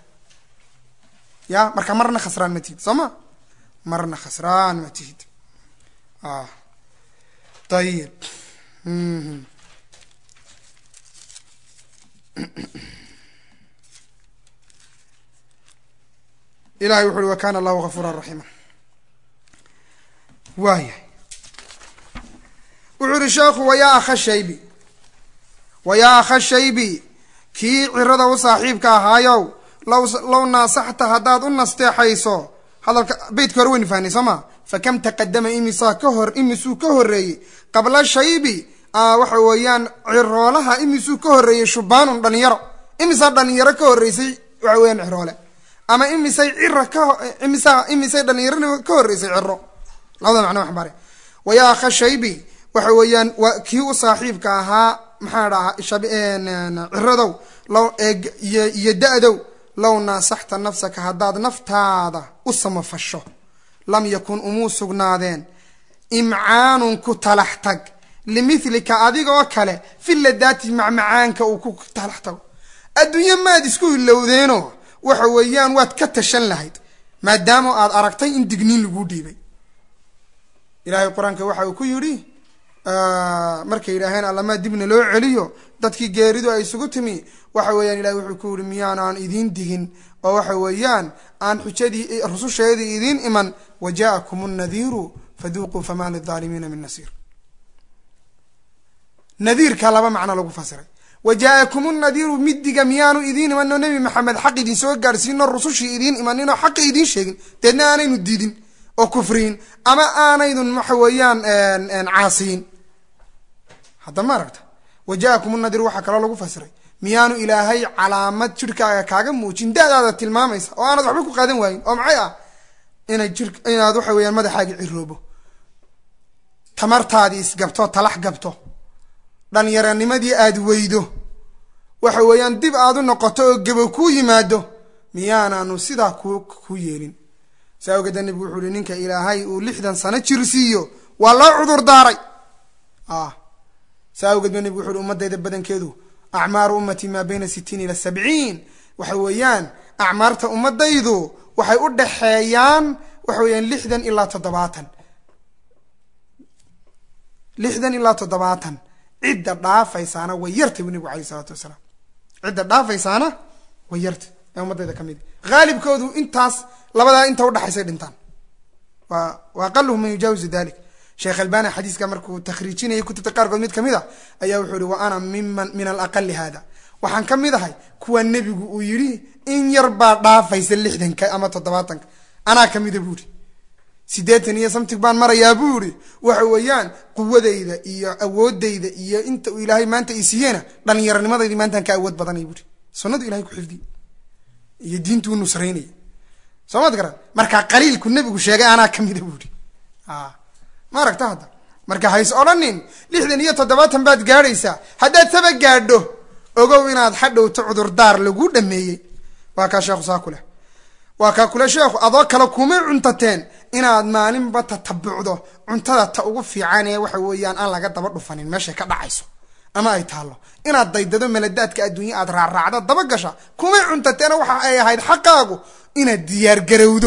ya marka marna khasraan ma tihid soo ma marna khasraan ma tihid ayib ilahay wuxu uhi wa kana allahu gafuura raxiima waaya wuxuu uhi sheekhu wayaa akha shaybi wayaa akha shaybi kii cirada u saaxiibka ahaayow law low naasaxta haddaad u nasteexayso hadalka beytka hore waynu fahnay soo ma fakam taqadama imisaa ka hor imisuu ka horreeyey qabla shaybi waxa weeyaan ciroolaha imisuu ka horreeyey shubaanun dhalinyaro imisaa dhalinyaro ka horreysay waxa weeyaan ciroole ama imisay cira ka imisa imisay dhalinyaro ka horreysay ciro labada macno waxbaare wayaa akha shaybi waxa weeyaan waa kii u saaxiibka ahaa maxaa dhahaa ciradow low iyo da-dow low naasaxta nafsaka haddaad naftaada u samafasho lam yakun umuu sugnaadeen imcaanun ku talax tag limilika adigoo kale filadaati macmacaanka uu ku talax tago adduunye maad isku ilowdeenoo waxa weeyaan waad ka tashan lahayd maadaama aad aragtay in digniin laguu dhiibay ilaahay qur-aanka waxa uu ku yidhi markay yidhaaheen allamaa dibna loo celiyo dadkii geeridu ay isugu timi waxa weeyaan ilahay wuxuu ku yihi miyaanaan idiin digin oo waxa weeyaan aan xujadii rususheedii idiin iman wa ja'akum nnadiiru faduuquu famaa lidaalimiina min nasiir nadiirka laba macno lagu fasiray wa jaa-akum nnadiiru midiga miyaanu idiin imanoo nebi maxamed xaq idin soo gaadhsiinoo rusushii idiin imaninoo xaqi idiin sheegin deedna aanaynu diidin oo kufriyin ama aanaydun waxa weeyaan caasiyin hadda ma aragta wa jaa-akum nnadiiru waxaa kaloo lagu fasiray miyaanu ilaahay calaamad jirhkaaga kaaga muujin da-daada tilmaamaysa oo aanad waxba ku qaadan waayin oo maxay ah inay jir inaad waxa weeyaan madaxaagi ciroobo tamartaadii isgabto talax gabto dhallinyaranimadii aada weydo waxa weeyaan dib aad u noqoto oo gabo kuu yimaado miyaanaanu sidaa ku ku yeelin saa ogeeda nebigu wuxuu uhi ninka ilaahay uu lixdan sano jirsiiyo waa loo cudur daaray saa awgeed ba nebigu wuxu uhi ummadayda badankeedu acmaaru ummati maa bayna sitiin ila sabciin waxa weeyaan acmaarta ummadaydu waxay u dhaxeeyaan waxa weeyaan lixdan ilaa toddobaatan lixdan ilaa toddobaatan cidda dhaafaysaana way yartay bu nebigu alayh isalaatu wasalaam cidda dhaafaysaana way yartay ee ummadayda ka mid haalibkoodu intaas labadaa inta udhaxaysay dhintaan wa wa aqaluhum man yujaawizu dalik sheekh albani xadiiska markuu takhriijinayay kutubta qaarkood mid kamid a ayaa wuxuu yihi wa ana miman min alaqali hada waxaan ka mid ahay kuwa nebigu uu yidhi in yar baa dhaafaysa lixdanka ama toddobaatanka anaa kamida bu ihi siddeetan iyo samtig baan marayaa buu ihi waxa weeyaan quwadayda iyo awoodayda iyo inta uu ilaahay maanta i siiyeyna dhallinyaranimadaydi maantaan ka awood badanay buuhi sunnadu ilahay ku xifdiy iyo diintuu nusraynaya soo maad garan markaa qaliilku nebigu sheegay anaa kamida buuhi ma aragta hadda marka hays odhanin lixdan iyo toddobaatan baad gaadhaysaa haddaad taba gaadho ogow inaad hadhowto cudurdaar lagu dhameeyey waa kaa sheekhu saa kuleh waa kaa kule sheekhu adoo kale kumay cuntateen inaad maalinba tatabucdo cuntada ta ugu fiican ee waxa weeyaan aan laga daba dhufanin meeshay ka dhacayso ama ay taallo inaad daydado meladaadka adduunya aad raarraacdo daba gasha kumay cuntateena waxa ay ahayd xaqaagu inaad diyaargarowdo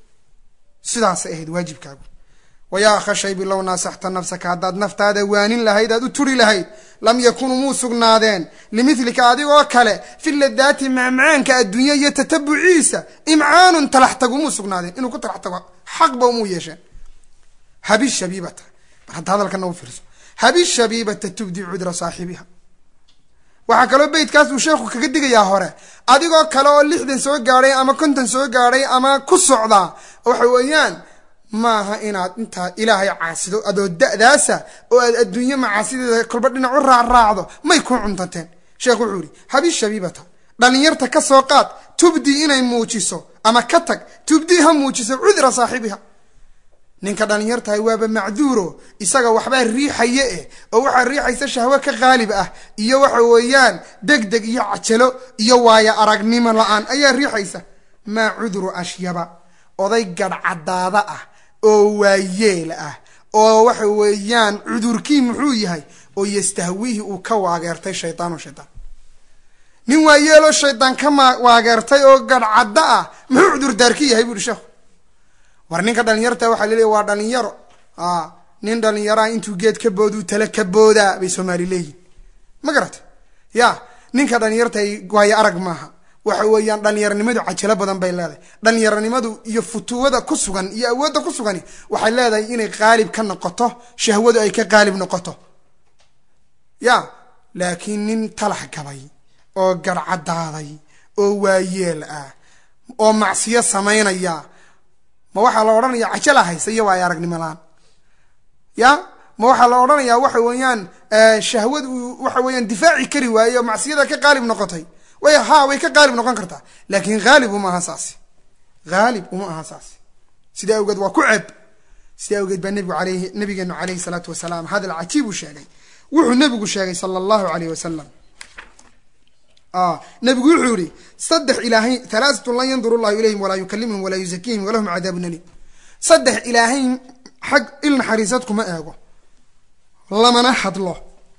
sidaasay ahayd waajibkaagu wayaa akha shaybi low naasaxta nafsaka haddaad naftaada waanin lahayd aad u turi lahayd lam yakunuu muu sugnaadeen limidlika adigoo kale fi ladaati macmacaanka adduunya iyo tatabuciisa imcaanun talax tagu muu sugnaadeen inuu ku talax tago xaqba umuu yeesheen habi shabiibata mar hadda hadalkana u fiirso habi shabiibata tubdi cudra saaxibiha waxaa kaloo beytkaas uu sheekhu kaga digayaa hore adigoo kale oo lixdan soo gaadhay ama konton soo gaadhay ama ku socdaa waxa weeyaan maaha inaad intaa ilaahay caasido adoo da-daasa oo aad adduunye macaasideeda kolba dhinac u raacraacdo may ku cuntateen sheekh wuxuu yihi habi shabiibata dhalinyarta ka soo qaad tubdi inay muujiso ama ka tag tubdi ha muujiso cudra saaxibiha ninka dhalinyartahay waaba macduuro isaga waxbaa riixaye eh oo waxaa riixaysa shahwo ka qaalib ah iyo waxa weeyaan deg deg iyo cajalo iyo waayo aragnimo la-aan ayaa riixaysa maa cudru ashyaba oday gadhcadaada ah oo waayeel ah oo waxa weeyaan cudurkii muxuu yahay oo yastahwiihi uu ka waageertay shaydaanu shaydaan nin waayeeloo shaydaan ka waageertay oo gadhcadda ah muxuu cudurdaarki yahay bu uhi sheekhu war ninka dhalinyarta waxaa laleeya waa dhalinyaro nin dhalinyaraa intuu geed ka booduu tale ka boodaa bay soomaali leeyihin ma garata ya ninka dhalinyartay waayo arag maaha waxa weeyaan dhalinyaranimadu cajalo badan bay leedahay dhalinyaranimadu iyo futuwada ku sugan iyo awoodda ku sugani waxay leedahay inay qaalib ka noqoto shahwadu ay ka qaalib noqoto ya laakiin nin talax gabay oo garhcadaaday oo waayeel ah oo macsiyo samaynaya ma waxaa la odhanaya cajala haysa iyo waayo aragnimo la-aan ya ma waxaa la odhanayaa waxa weeyaan shahwadu waxa weeyaan difaaci kari waaye oo macsiyada ka qaalib noqotay way ha way ka qaalib noqon kartaa laakiin haalib uma aha saasi haalib uma aha saasi sidaa awgeed waa ku ceeb sidaa awgeed baa nebigu aleyhi nabigeenu caleyhi salaatu wasalaam hadal cajiib uu sheegay wuxuu nebigu sheegay sala allahu aleyh wasalam nebigu wuxuu yihi saddex ilaahay halaaatun lan yandur llahu ilayhim walaa yukalimhum walaa yuzakiihim walahum cadaabun alim saddex ilaahay xag il naxariisad kuma eego lamana hadlo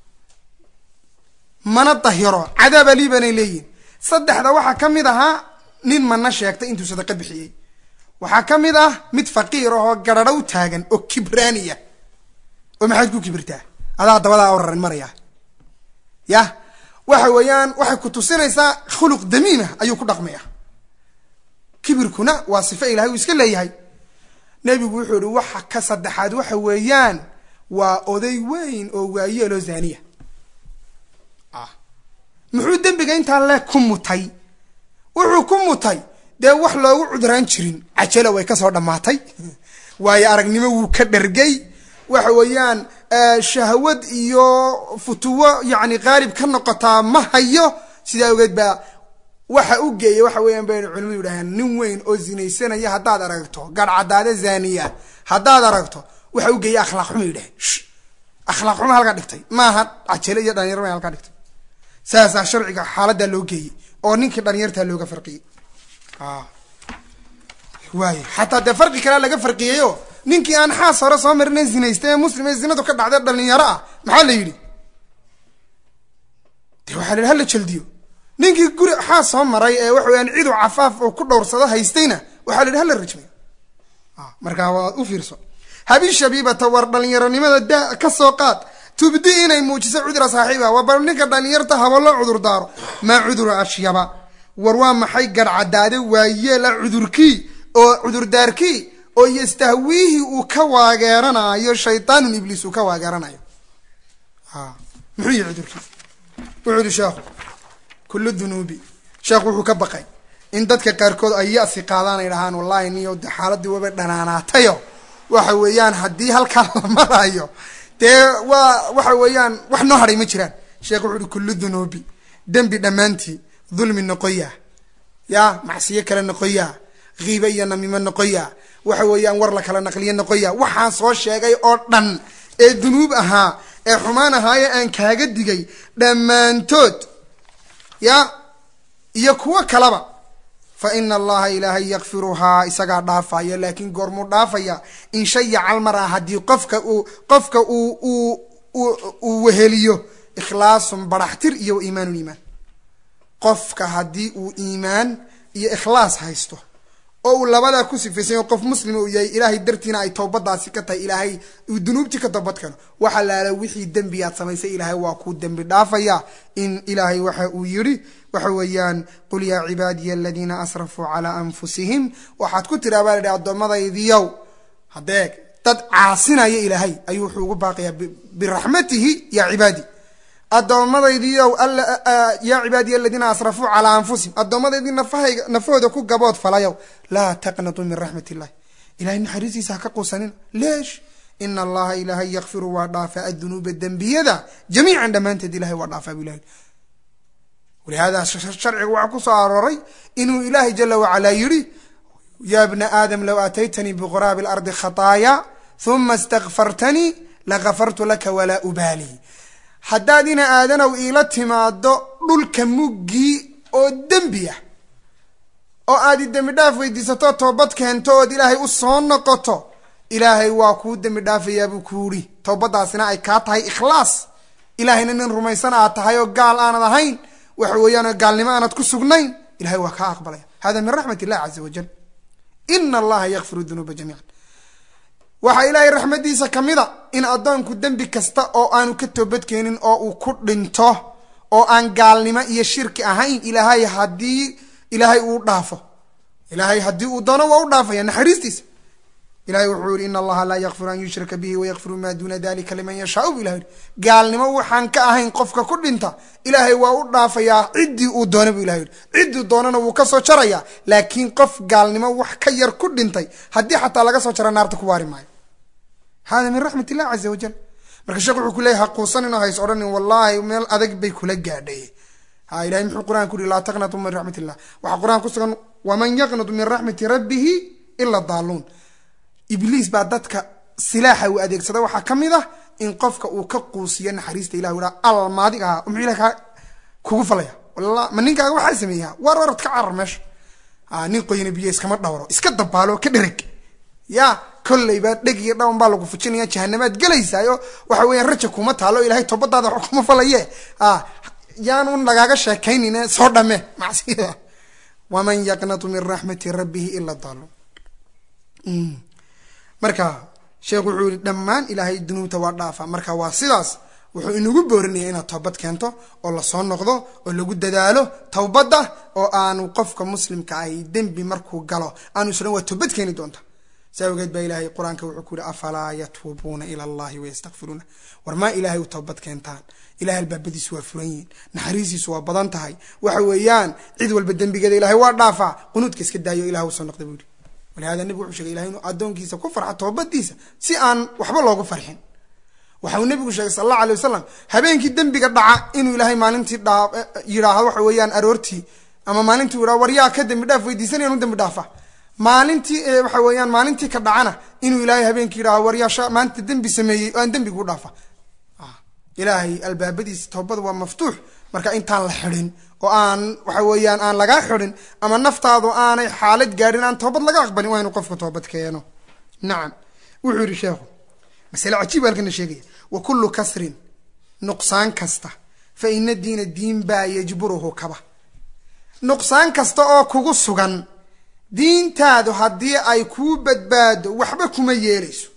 mana dahiro cadaab aliibanay leeyihin saddexda waxaa ka mid ahaa nin mana sheegtay intuu sadaqa bixiyey waxaa ka mid ah mid faqiir ahoo gararhow taagan oo kibraaniya oo maxaad ku kibirtaa adaa dabadaa oraran maraya yah waxa weeyaan waxay ku tusinaysaa khuluq damiima ayuu ku dhaqmaya kibirkuna waa sifo ilahay uu iska leeyahay nebigu wuxuu ihi waxa ka saddexaad waxa weeyaan waa oday weyn oo waayeeloo zaniya muxuu dembiga intaa le ku mutay wuxuu ku mutay dee wax loogu cuduraan jirin cajalo way kasoo dhammaatay waayo aragnimo wuu ka dhergay waxa weeyaan shahwad iyo futuwo yacni qaalib ka noqotaa ma hayo sidaa ogeed baa waxa u geeya waxa weeyaan baynu culimadu yidhaaheen nin weyn oo zinaysanaya haddaad aragto garhcadaade zaniya haddaad aragto waxa u geeya akhlaaq xuma yidhaheen akhlaaq xuma halkaa dhigtay maaha cajale iyo dhalinyar ma halkaa dhigtay saasaa sharciga xaaladaa loo geeyey oo ninkii dhalinyartaa looga farqiyey waay xataa dee farqi kalea laga farqiyeyo ninkii aan xaas hore soo marina zinaysta ee muslim ee zinadu ka dhacday dhalinyaro ah maxaa la yidhi de waxaa la yidhi hala jaldiyo ninkii guri xaas soo maray ee waxa weyaan cidu cafaaf oo ku dhowrsado haystayna waxaa la yidhi hala rajmayo markaa waad u fiirso habi shabiibata war dhalinyaronimada da ka soo qaad tubdi inay muujiso cudura saaxiiba waa bal ninka dhalinyarta haba loo cudur daaro maa cudura ashyaba war waa maxay garhcadaade waayeela cudurkii oo cudurdaarkii oo yastahwiihi uu ka waageeranayo shaytaanun ibliis uu ka waageeranayo muxuu yihi cudurkii wuxuu yihi sheekhu kullu dunuubi sheekhu wuxuu ka baqay in dadka qaarkood ay yasi qaadaan ay dhahaan wallahi niyo de xaaladii waba dhanaanaatayo waxa weeyaan haddii halkaa la marayo dee waa waxa weeyaan wax noo hadhay ma jiraan sheekh wuxu uhi kullu dunuubi dembi dhammaantii dulmi noqoya ya macsiyo kale noqoya kiibe iyo namimo noqoya waxa weeyaan war la kala naqliyo noqoya waxaan soo sheegay oo dhan ee dunuub ahaa ee xumaan ahaaye aan kaaga digay dhammaantood ya iyo kuwo kalaba fa ina allaha ilaahay yakfiruhaa isagaa dhaafaya laakiin goormuu dhaafaya in shayaca almara haddii qofka uu qofka uu uu uu weheliyo ikhlaasun baraxtir iyo wa iimaanun iimaan qofka haddii uu iimaan iyo ikhlaas haysto oo uu labadaa ku sifaysanyo qof muslima uu yahay ilaahay dartiina ay towbadaasi ka tahay ilaahay uu dunuubtii ka toobad keeno waxa laala wixii dembi aad samaysay ilaahay waa kuu dembi dhaafaya in ilaahay waxa uu yidhi waxa weeyaan qul yaa cibaadiya aladiina asrafuu calaa anfusihim waxaad ku tiraa baa la idhi addoommadaydiyow hadeeg dad caasinaya ilaahay ayuu wuxuu ugu baaqayaa biraxmatihi yaa cibaadi addoommadaydiiow yaa cibaadiya aladiina asrafuu calaa anfusihim addoomadaydii nafahayga nafahooda ku gabood falayow laa taqnatuu min raxmat illahi ilahay naxariistiisa ha ka quusanina leesh ina allaha ilaahay yakfiru waa dhaafaa adunuuba dembiyada jamiican dhammaanteed ilahay waa dhaafaa bu ilahay walihaada sharciga waxaa ku soo arooray inuu ilaahay jala wacalaa yidhi ya bna aadam low aataytanii biquraabi alardi khataaya huma istakfartanii lagafartu laka walaa ubaali haddaad ina aadanow iila timaado dhulka muggii oo dembi ah oo aad i dembi dhaaf weydiisato toobad keento ood ilaahay u soo noqoto ilaahay waa kuu dembi dhaafayaabuu ku yidhi toobadaasina ay kaa tahay ikhlaas ilaahayna nin rumaysan aad tahay oo gaal aanad ahayn waxa weeyaan gaalnimo aanad ku sugnayn ilahay waa kaa aqbalaya hada min raxmat illahi caza wajal ina allaha yakfiru dunuuba jamiican waxaa ilaahay raxmadiisa ka mid a in addoonku dembi kasta oo aanu ka toobadkeenin oo uu ku dhinto oo aan gaalnimo iyo shirki ahayn ilaahay haddii ilaahay uu dhaafo ilaahay haddii uu doono waa u dhaafaya naxariistiisa ilahay wuxuu yihi ina allaha laa yakfiru an yushraka bihi wayakfiru maa duuna dalika liman yashaau bu ilah yihi gaalnimo waxaan ka ahayn qofka ku dhinta ilaahay waa u dhaafayaa ciddii uu doona bu ilah yihi ciddii doonana wuu kasoo jaraya laakiin qof gaalnimo wax ka yar ku dhintay haddii xataa laga soo jara naarta ku waari maayo hada min raxmat illah caza wajal marka sheekh wuxuu ku leeyay haquusanin oo hays odhanin wallahi meel adag bay kula gaadhay ha ilahay muxuu qur'an ku yihi laa taqnatu min raxmat illah waxaa qur-aan ku sugan waman yaqnatu min raxmati rabbihi ila daaluun ibliis baa dadka silaaxa uu adeegsada waxaa ka mid ah in qofka uu ka quusiyo naxariista ilah u al maadig ahaa muxuu ilah kaa kugu falaya walla ma ninkaaga waxaa sameeyaa war orad ka carar meesha nin qoyna biyo iskama dhawro iska dabaalo ka dhereg ya kolleyba dheg iyo dhawan baa lagu fujinaya jahanamaad gelaysaayo waxa weeyaan raja kuma taalo ilahay toobadaada wax kuma falaye yaanun lagaaga sheekaynine soo dhame macsiyada waman yaqnatu min raxmati rabbihi ila daaluun marka sheekhu wuxuu yihi dhammaan ilaahay dunuubta waa dhaafa marka waa sidaas wuxuu inagu boorinaya inaad towbad keento oo lasoo noqdo oo lagu dadaalo towbadda oo aanu qofka muslimka ahi dembi markuu galo aanu isran waa towbad keeni doonta si awgeed baa ilaahay qur-aanka wuxuu ku yihi afalaa yatuubuuna ila allahi wayastakfiruuna war maa ilaahay u towbad keentaan ilahay albaabadiisu waa furan yihiin naxariisiisu waa badan tahay waxa weeyaan cid walba dembigeeda ilahay waa dhaafaa qunuudka iska daayo ilah usoo noqda buu yihi walihada nebigu wuxuu shegay ilahay inuu addoonkiisa ku farxo toobadiisa si aan waxba loogu farxin waxa uu nebigu sheegay sal allahu alay wasalam habeenkii dembiga dhaca inuu ilaahay maalintii dhaa yidhaahdo waxa weeyaan aroortii ama maalintii u yidhahdo war yaa ka dembi dhaaf weydiisanaya inu dembi dhaafa maalintii waxa weeyaan maalintii ka dhacana inuu ilaahay habeenkii yidhahdo war yaa maanta dembi sameeyey oo aan dembigu dhaafa ilaahay albaabadiisa toobada waa maftuux marka intaan la xidhin oo aan waxa weeyaan aan lagaa xidhin ama naftaadu aanay xaalad gaadhin aan toobad laga aqbalin waa inu qofka toobad keeno nacam wuxuu yidhi sheekhu masale cajiib halkana sheegaya wa kullu kasrin nuqsaan kasta fa ina diina diin baa yajburuhu kaba nuqsaan kasta oo kugu sugan diintaadu haddii ay kuu badbaado waxba kuma yeelayso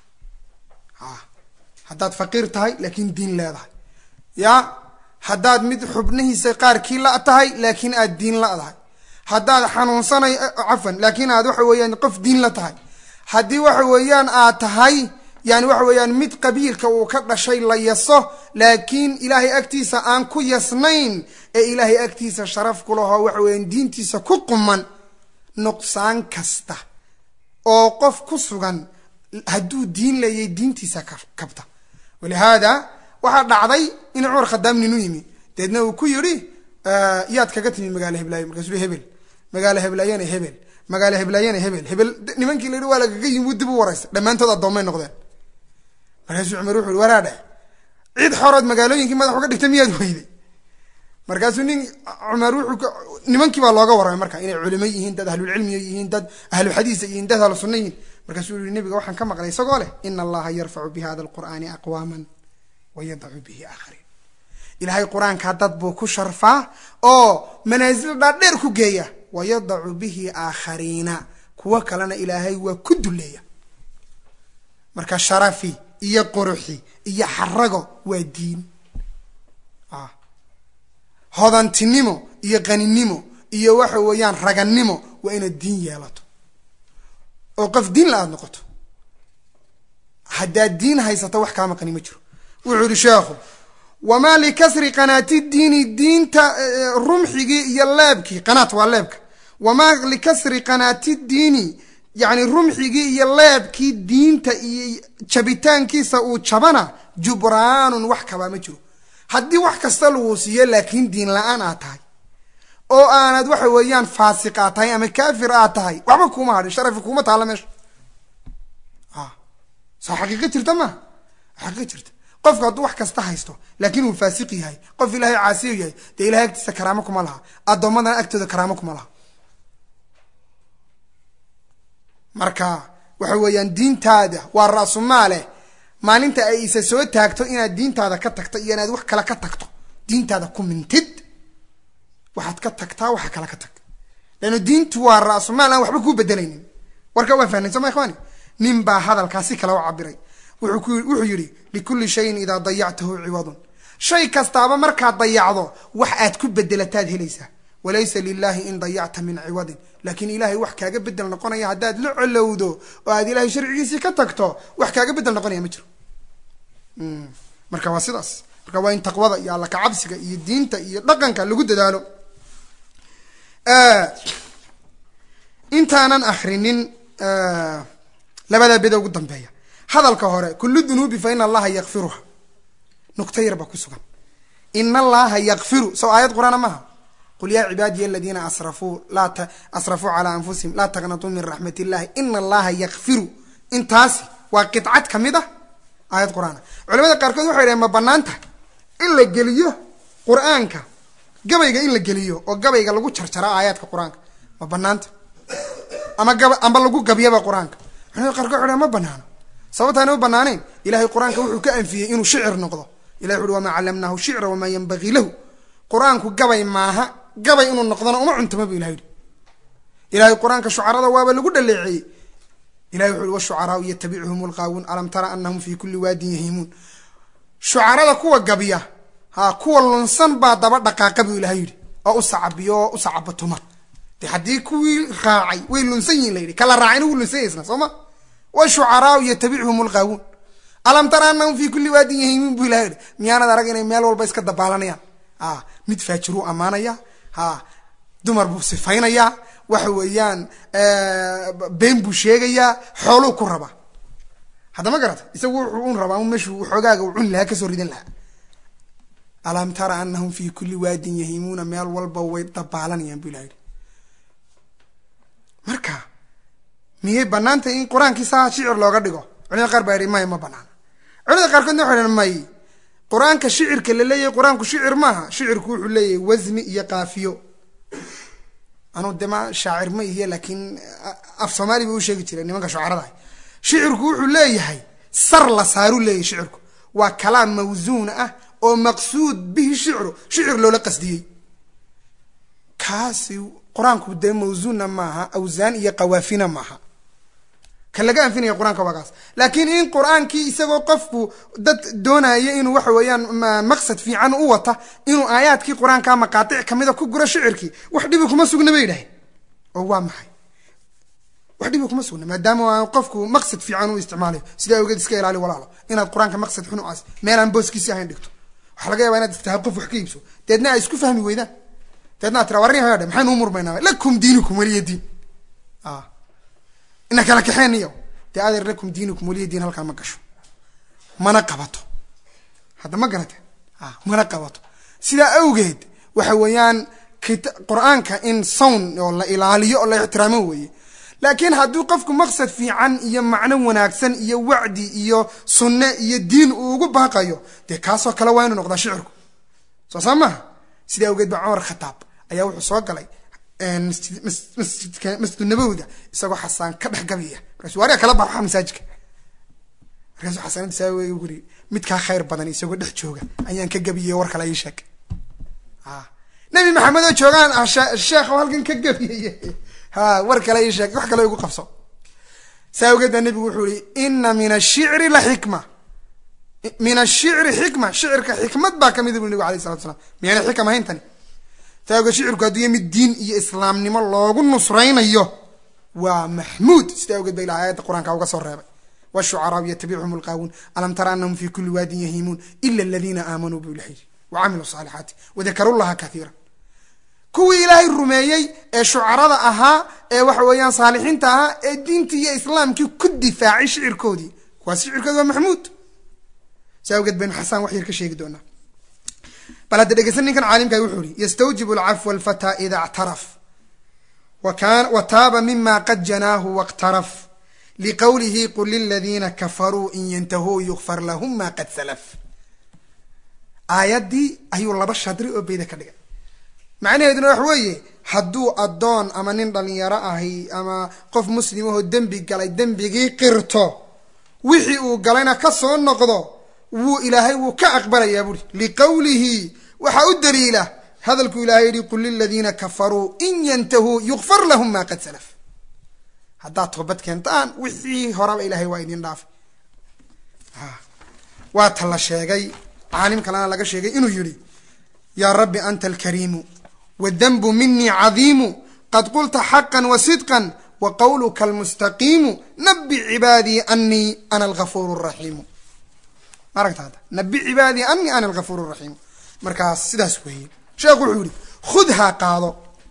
haddaad faqiir tahay laakiin diin leedahay ya haddaad mid xubnihiisa qaarkii la tahay laakiin aad diin la-dahay haddaad xanuunsanay cafan laakiin aad waxa weeyaan qof diin la tahay haddii waxa weeyaan aad tahay yani waxa weeyaan mid qabiilka uu ka dhashay la yaso laakiin ilaahay agtiisa aan ku yasnayn ee ilaahay agtiisa sharaf ku lahoo waxa weeyaan diintiisa ku quman nuqsaan kasta oo qof ku sugan hadduu diin leeyay diintiisa kabta walihaada waxaa dhacday in cumar khadaam nin u yimi deedna uu ku yidhi yaad kaga timi magaalo heblaayo markaasuu hebel magaalo heblaayana hebel magaalo heblaayana hebel hebel nimankii la yidhi waa lagaga yimi wuu dib u waraysa dhammaantood addoomay noqdeen markaasuu cumar wuxu yhi waraadhe cid xorood magaalooyinkii madax uga dhigta miyaad weyday markaasuu nin cumar wuxuu nimankii baa looga warramay marka inay culimo yihiin dad ahlulcilmiya yihiin dad ahlu xadiisa yihiin dad ahlu sunna yihiin markaasuu yihi nabiga waxaan ka maqlay isagoo leh ina allaha yarfacu bi hada alqur'aani aqwaaman wa yadacu bihi aakhariin ilaahay qur-aankaa dad buu ku sharfaa oo manaasil dhaadheer ku geeya wa yadacu bihi aakhariina kuwo kalena ilaahay waa ku duleeya marka sharafi iyo quruxi iyo xarago waa diin hodantinimo iyo qaninimo iyo waxa weeyaan ragannimo waa inaad diin yeelato oo qof diin la aad noqoto haddaad diin haysato wax kaa maqani ma jiro wuxuu yihi sheekhu wamaa likasri qanaati diini diinta rumxigii iyo leebkii qanaat waa leebka wamaa likasri qanaati diini yacni rumxigii iyo leebkii diinta iyo jabitaankiisa uu jabana jubraanun wax kabaa ma jiro haddii wax kasta lagu siiyo laakiin diin la-aan aad tahay oo aanad waxa weeyaan faasiq aad tahay ama kaafir aad tahay waxba kuuma hadhin sharafi kuuma taalla meesha soo xaqiiqa jirta maa xaqiiqa jirta qofku hadduu wax kasta haysto laakiin uu faasiq yahay qof ilaahay caasiyo yahay dee ilahay agtiisa karaamo kuma laha addoommadana agtooda karaamo kuma laha marka waxa weeyaan diintaada waa ra-sumaale maalinta ay isa soo taagto inaad diintaada ka tagto iyo inaad wax kale ka tagto diintaada ku mintid waxaad ka tagtaa waxa kale ka tag leanno diintu waa ra-sumaal aan waxba kuu bedelaynin warka waa fahnayn soo ma ikhwaani nin baa hadalkaa si kale u cabiray wuxuu yidhi likulli shayin idaa dayactahu ciwadun shay kastaaba markaad dayacdo wax aad ku bedelataad helaysaa walaysa lilahi in dayacta min ciwadin laakiin ilahay wax kaaga bedel noqonaya haddaad la colowdo oo aad ilahay sharcigiisii ka tagto wax kaaga bedel noqonaya ma jiro marka waa sidaas marka waa in taqwada iyo alla kacabsiga iyo diinta iyo dhaqanka lagu dadaalo intaanan akrinin labadaa beda ugu dambeeya hadalka hore kulu dunuubi fa ina allaha yakfiruha nuqto yar baa ku sugan ina allaha yakfiru sow aayad qur-aana maaha qul yaa cibaadiya aladiina asrafuu laa asrafuu calaa anfusihim laa taqnatuu min raxmat illahi ina allaha yakfiru intaasi waa qidcad ka mid ah aayad qur-aana culamada qaarkood waxay dhahen ma banaan tahay in la geliyo qur-aanka gabayga in la geliyo oo gabayga lagu jarjara aayaadka qur-aanka ma banaanta ama gaba amba lagu gabyaba qur-aanka culamada qaarkood waxay dhahen ma banaano sababtaana u banaaneyn ilahay qur-aanka wuxuu ka anfiyey inuu shicir noqdo ilahi wuxu uhi wamaa callamnaahu shicra wamaa yanbagii lahu qur-aanku gabay maaha gabay inuu noqdona uma cuntama bu ilahay yihi ilahay qur-aanka shucarada waaba lagu dhaleeceeyey ilahi wuxu uhi washucaraau yatabicuhum lqaawuun alam tara anahum fi kuli waadin yahimuun shucarada kuwa gabya ha kuwa lunsan baa daba dhaqaaqa buu ilahay yidhi oo u sacabiyo oo u sacabatuma de haddii kuwii raacay way lunsan yihin la yidhi kala raacayna wuu lunsan yahay isna soo ma washucaraau yatabicuhum lqaawuun alam tara anahum fi kuli waadin yahimuun buu ilahay yihi miyaanad arag inay meel walba iska dabaalanayaan a mid faajiruu ammaanaya ha dumar buu sifaynayaa waxa weeyaan been buu sheegayaa xooluu ku rabaa haddama garata isagu wuxuu un rabaa un meeshuu xoogaaga u cuni lahaa kasoo ridan lahaa alam tara anahum fi kuli waadin yahimuuna meel walba way dabaalanayaan bu ilah yihi marka miyay banaantay in qur-aankii saa shicir looga dhigo culimada qaar baa yihi maya ma banaana culimada qaarkoodna waxay dhn may qur-aanka shicirka la leeyahay qur-aanku shicir maaha shicirku wuxuu leeyahay wasni iyo kaafiyo anuu de ma shaacir ma ihiye laakiin af soomaali ba u sheegi jiray nimanka shucaradaah shicirku wuxuu leeyahay sar la saaruu leeyahay shicirku waa kalaam mawsuun ah oo maqsuud bihi shicru shicir loola qasdiyey kaasi qur-aanku dee mawsuunna maaha awsaan iyo qawaafina maaha ka laga anfinaya qur-aanka waa kaas laakiin in qur-aankii isagoo qofku dad doonaya inuu waxa weeyaan maqsad fiican u wata inuu aayaadkii qur-aanka maqaatic kamida ku guro shicirkii wax dhibi kuma sugna bay yidhaaheen oo waa maxay wax dhibi kuma sugna maadaama qofku maqsad fiican u isticmaalayo sidaa awgeed iska ilaali walaalo inaad qur-aanka maqsad xun u as meelaan booskiisi ahayn dhigto waxaa laga yaba inaad tahay qof wax ka iibso deedna ay isku fahmi weydaan deedna ad tira warrin hadhe maxaynu u murmaynaa lakum diinukum weliya diin ina kala kaxeeniyo dee adeer lakum diinukum weliya diin halkaa ma gasho mana qabato hadda ma garate mana qabato sidaa awgeed waxa weeyaan qur-aanka in sown oo la ilaaliyo oo la ixtiraamo weeye laakiin hadduu qofku maqsad fiican iyo macno wanaagsan iyo wacdi iyo sunne iyo diin uu ugu baaqayo dee kaasoo kale waa inuu noqdaa shicirku soo saa maha sidaa awgeed ba cumar khataab ayaa wuxuu soo galay masjidka masjidunabowda isagoo xasaan ka dhex gabiya markaasu waariga kala baxa masaajidka markaasuu xasanada saa wey guri midkaa khayr badan isagoo dhex jooga ayaan ka gabiyey war kale ii sheeg nabi maxamed oo joogaan ah sheekh oo halkan ka gabiyey ha war kale ii sheeg wax kale igu qabso saa awgeed baa nebigu wuxuu yihi ina min ashicri la xikma min ashicri xikma shicirka xikmad baa kamida bui nebigu alayh salatu slam miyaana xikam ahayn tani saa awgeed shicirku hadduu mid diin iyo islaamnimo loogu nusraynayo waa maxmuud sida awgeed ba ilah aayadda qur-aanka uga soo reebay wshucaraau yatabicuhum lqaawuun alam tara anahum fi kuli waadin yahimuun ila aladiina aamanuu bu ilahi wacamiluu saalixaati wadakaru llaha kaiira kuwii ilaahay rumeeyey ee shucarada ahaa ee waxa weeyaan saalixiinta ahaa ee diintii iyo islaamkii ku difaacay shicirkoodii kuwaas shicirkoodi waa maxmuud si awgeed baynu xasaan wax yar ka sheegi doonaa bal hadda dhegeysan ninkan caalimkahi wuxuu ihi ystawjib alcafwa alfataa ida ctaraf wa taaba mima qad janaahu wاqtaraf liqowlihi qul liladiina kafaruu in yantahuu yukfar lahum ma qad salaf aayaddii ayuu laba shadri oo beyda ka dhigay macnaheeduna wax weeye hadduu addoon ama nin dhalinyaro ahi ama qof muslimahoo dembi galay dembigii qirto wixii uu galayna ka soo noqdo wuu ilaahay wuu ka aqbalayaa buuri liqowlihi waxaa u daliila hadalkuu ilahay yihi qul liladiina kafaruu in yantahuu yukfar lahum ma qad salaf haddaad toobad keentaan wixii horaba ilahay waa idin dhaafay waa ta la sheegay caalim kalena laga sheegay inuu yihi yaa rabbi anta alkariimu wadanbu minii cadiimu qad qulta xaqa wasidqa wa qawluka almustaqiimu nabi cibaadii anii ana algafuur raxiimu ma aragta hadda nabi cibaadii anii ana algafuur raxiimu markaas sidaas weeye sheekhu wuxuu yihi khudhaa qaado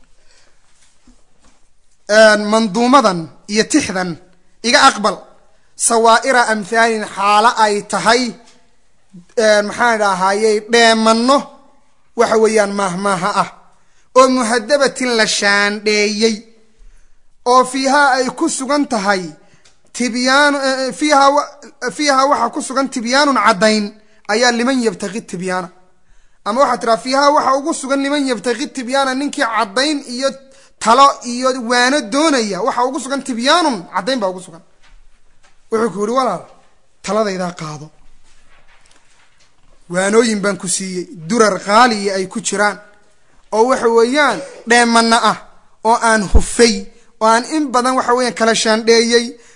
manduumadan iyo tixdan iga aqbal sawaa'ira amhaalin xaalo ay tahay maxaan idhaahayey dheemanno waxa weeyaan maahmaaha ah oo muhadabatin la shaandheeyey oo fiihaa ay ku sugan tahay tibyaanu fiihaa fiihaa waxaa ku sugan tibyaanun caddayn ayaa liman yabtaqi tibyaana ama waxaa tiraa fiihaa waxa ugu sugan liman yabtaqi tibyaana ninkii caddayn iyo talo iyo waano doonaya waxa ugu sugan tibyaanun caddayn baa ugu sugan wuxuu ku yihi walaal taladaydaa qaado waanooyin baan ku siiyey durar qaaliya ay ku jiraan oo waxa weeyaan dheemanna ah oo aan hufay oo aan in badan waxa weeyaan kala shaandheeyey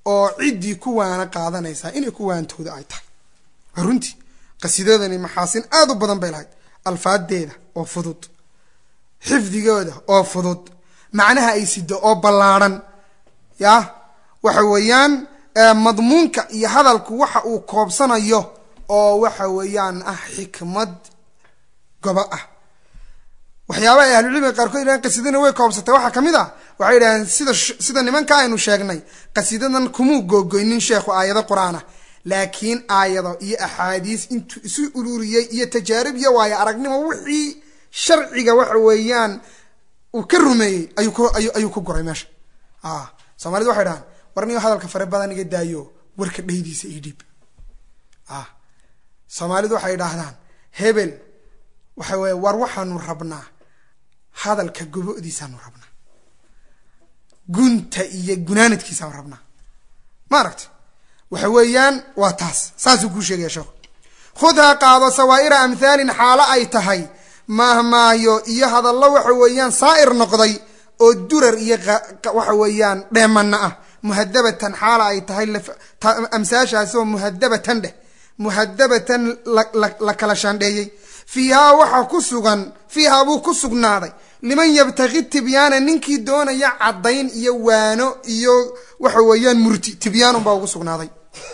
oo ciddii ku waana qaadanaysaa inay ku waantooda ay tahay waa runtii qasiidadani maxaasin aada u badan bay lahayd alfaadeeda oo fudud xifdigooda oo fudud macnaha ay sido oo ballaadhan ya waxa weeyaan madmuunka iyo hadalku waxa uu koobsanayo oo waxa weeyaan ah xikmad goba ah waxyaabaha ay ahlucilmiga qaarkood yidhahan qasiidana way koobsatay waxaa kamid ah waxay yidhaheen sida sida nimanka aynu sheegnay qasiidadan kumuu googoynin sheekhu aayado qur-aan ah laakiin aayado iyo axaadiis intuu isu ururiyey iyo tajaarib iyo waayo aragnimo wixii sharciga waxa weeyaan uu ka rumeeyey ayuu ku ayu ayuu ku guray meesha a soomaalida waxay dhahaan war niyo hadalka fare badan iga daayo warka dhaydiisa io dhiib a soomaalidu waxay idhaahdaan hebel waxa weye war waxaanu rabnaa hadalka gobodiisaanu rabnaa gunta iyo gunaanadkiisaanu rabnaa ma aragti waxa weeyaan waa taas saasuu kuu sheegaya sheekhu khudhaa qaado sawaa'ira amhaalin xaalo ay tahay maahmaayo iyo hadallo waxa weeyaan saa'ir noqday oo durar iyo waxa weeyaan dheemana ah muhadabatan xaala ay tahay amsaashaasi oo muhadabatan dheh muhadabatan la kala shaandheeyey fiihaa waxaa ku sugan fiihaa buu ku sugnaaday liman yabtaqi tibyaana ninkii doonaya caddayn iyo waano iyo waxa weeyaan murti tibyaanun baa ugu sugnaaday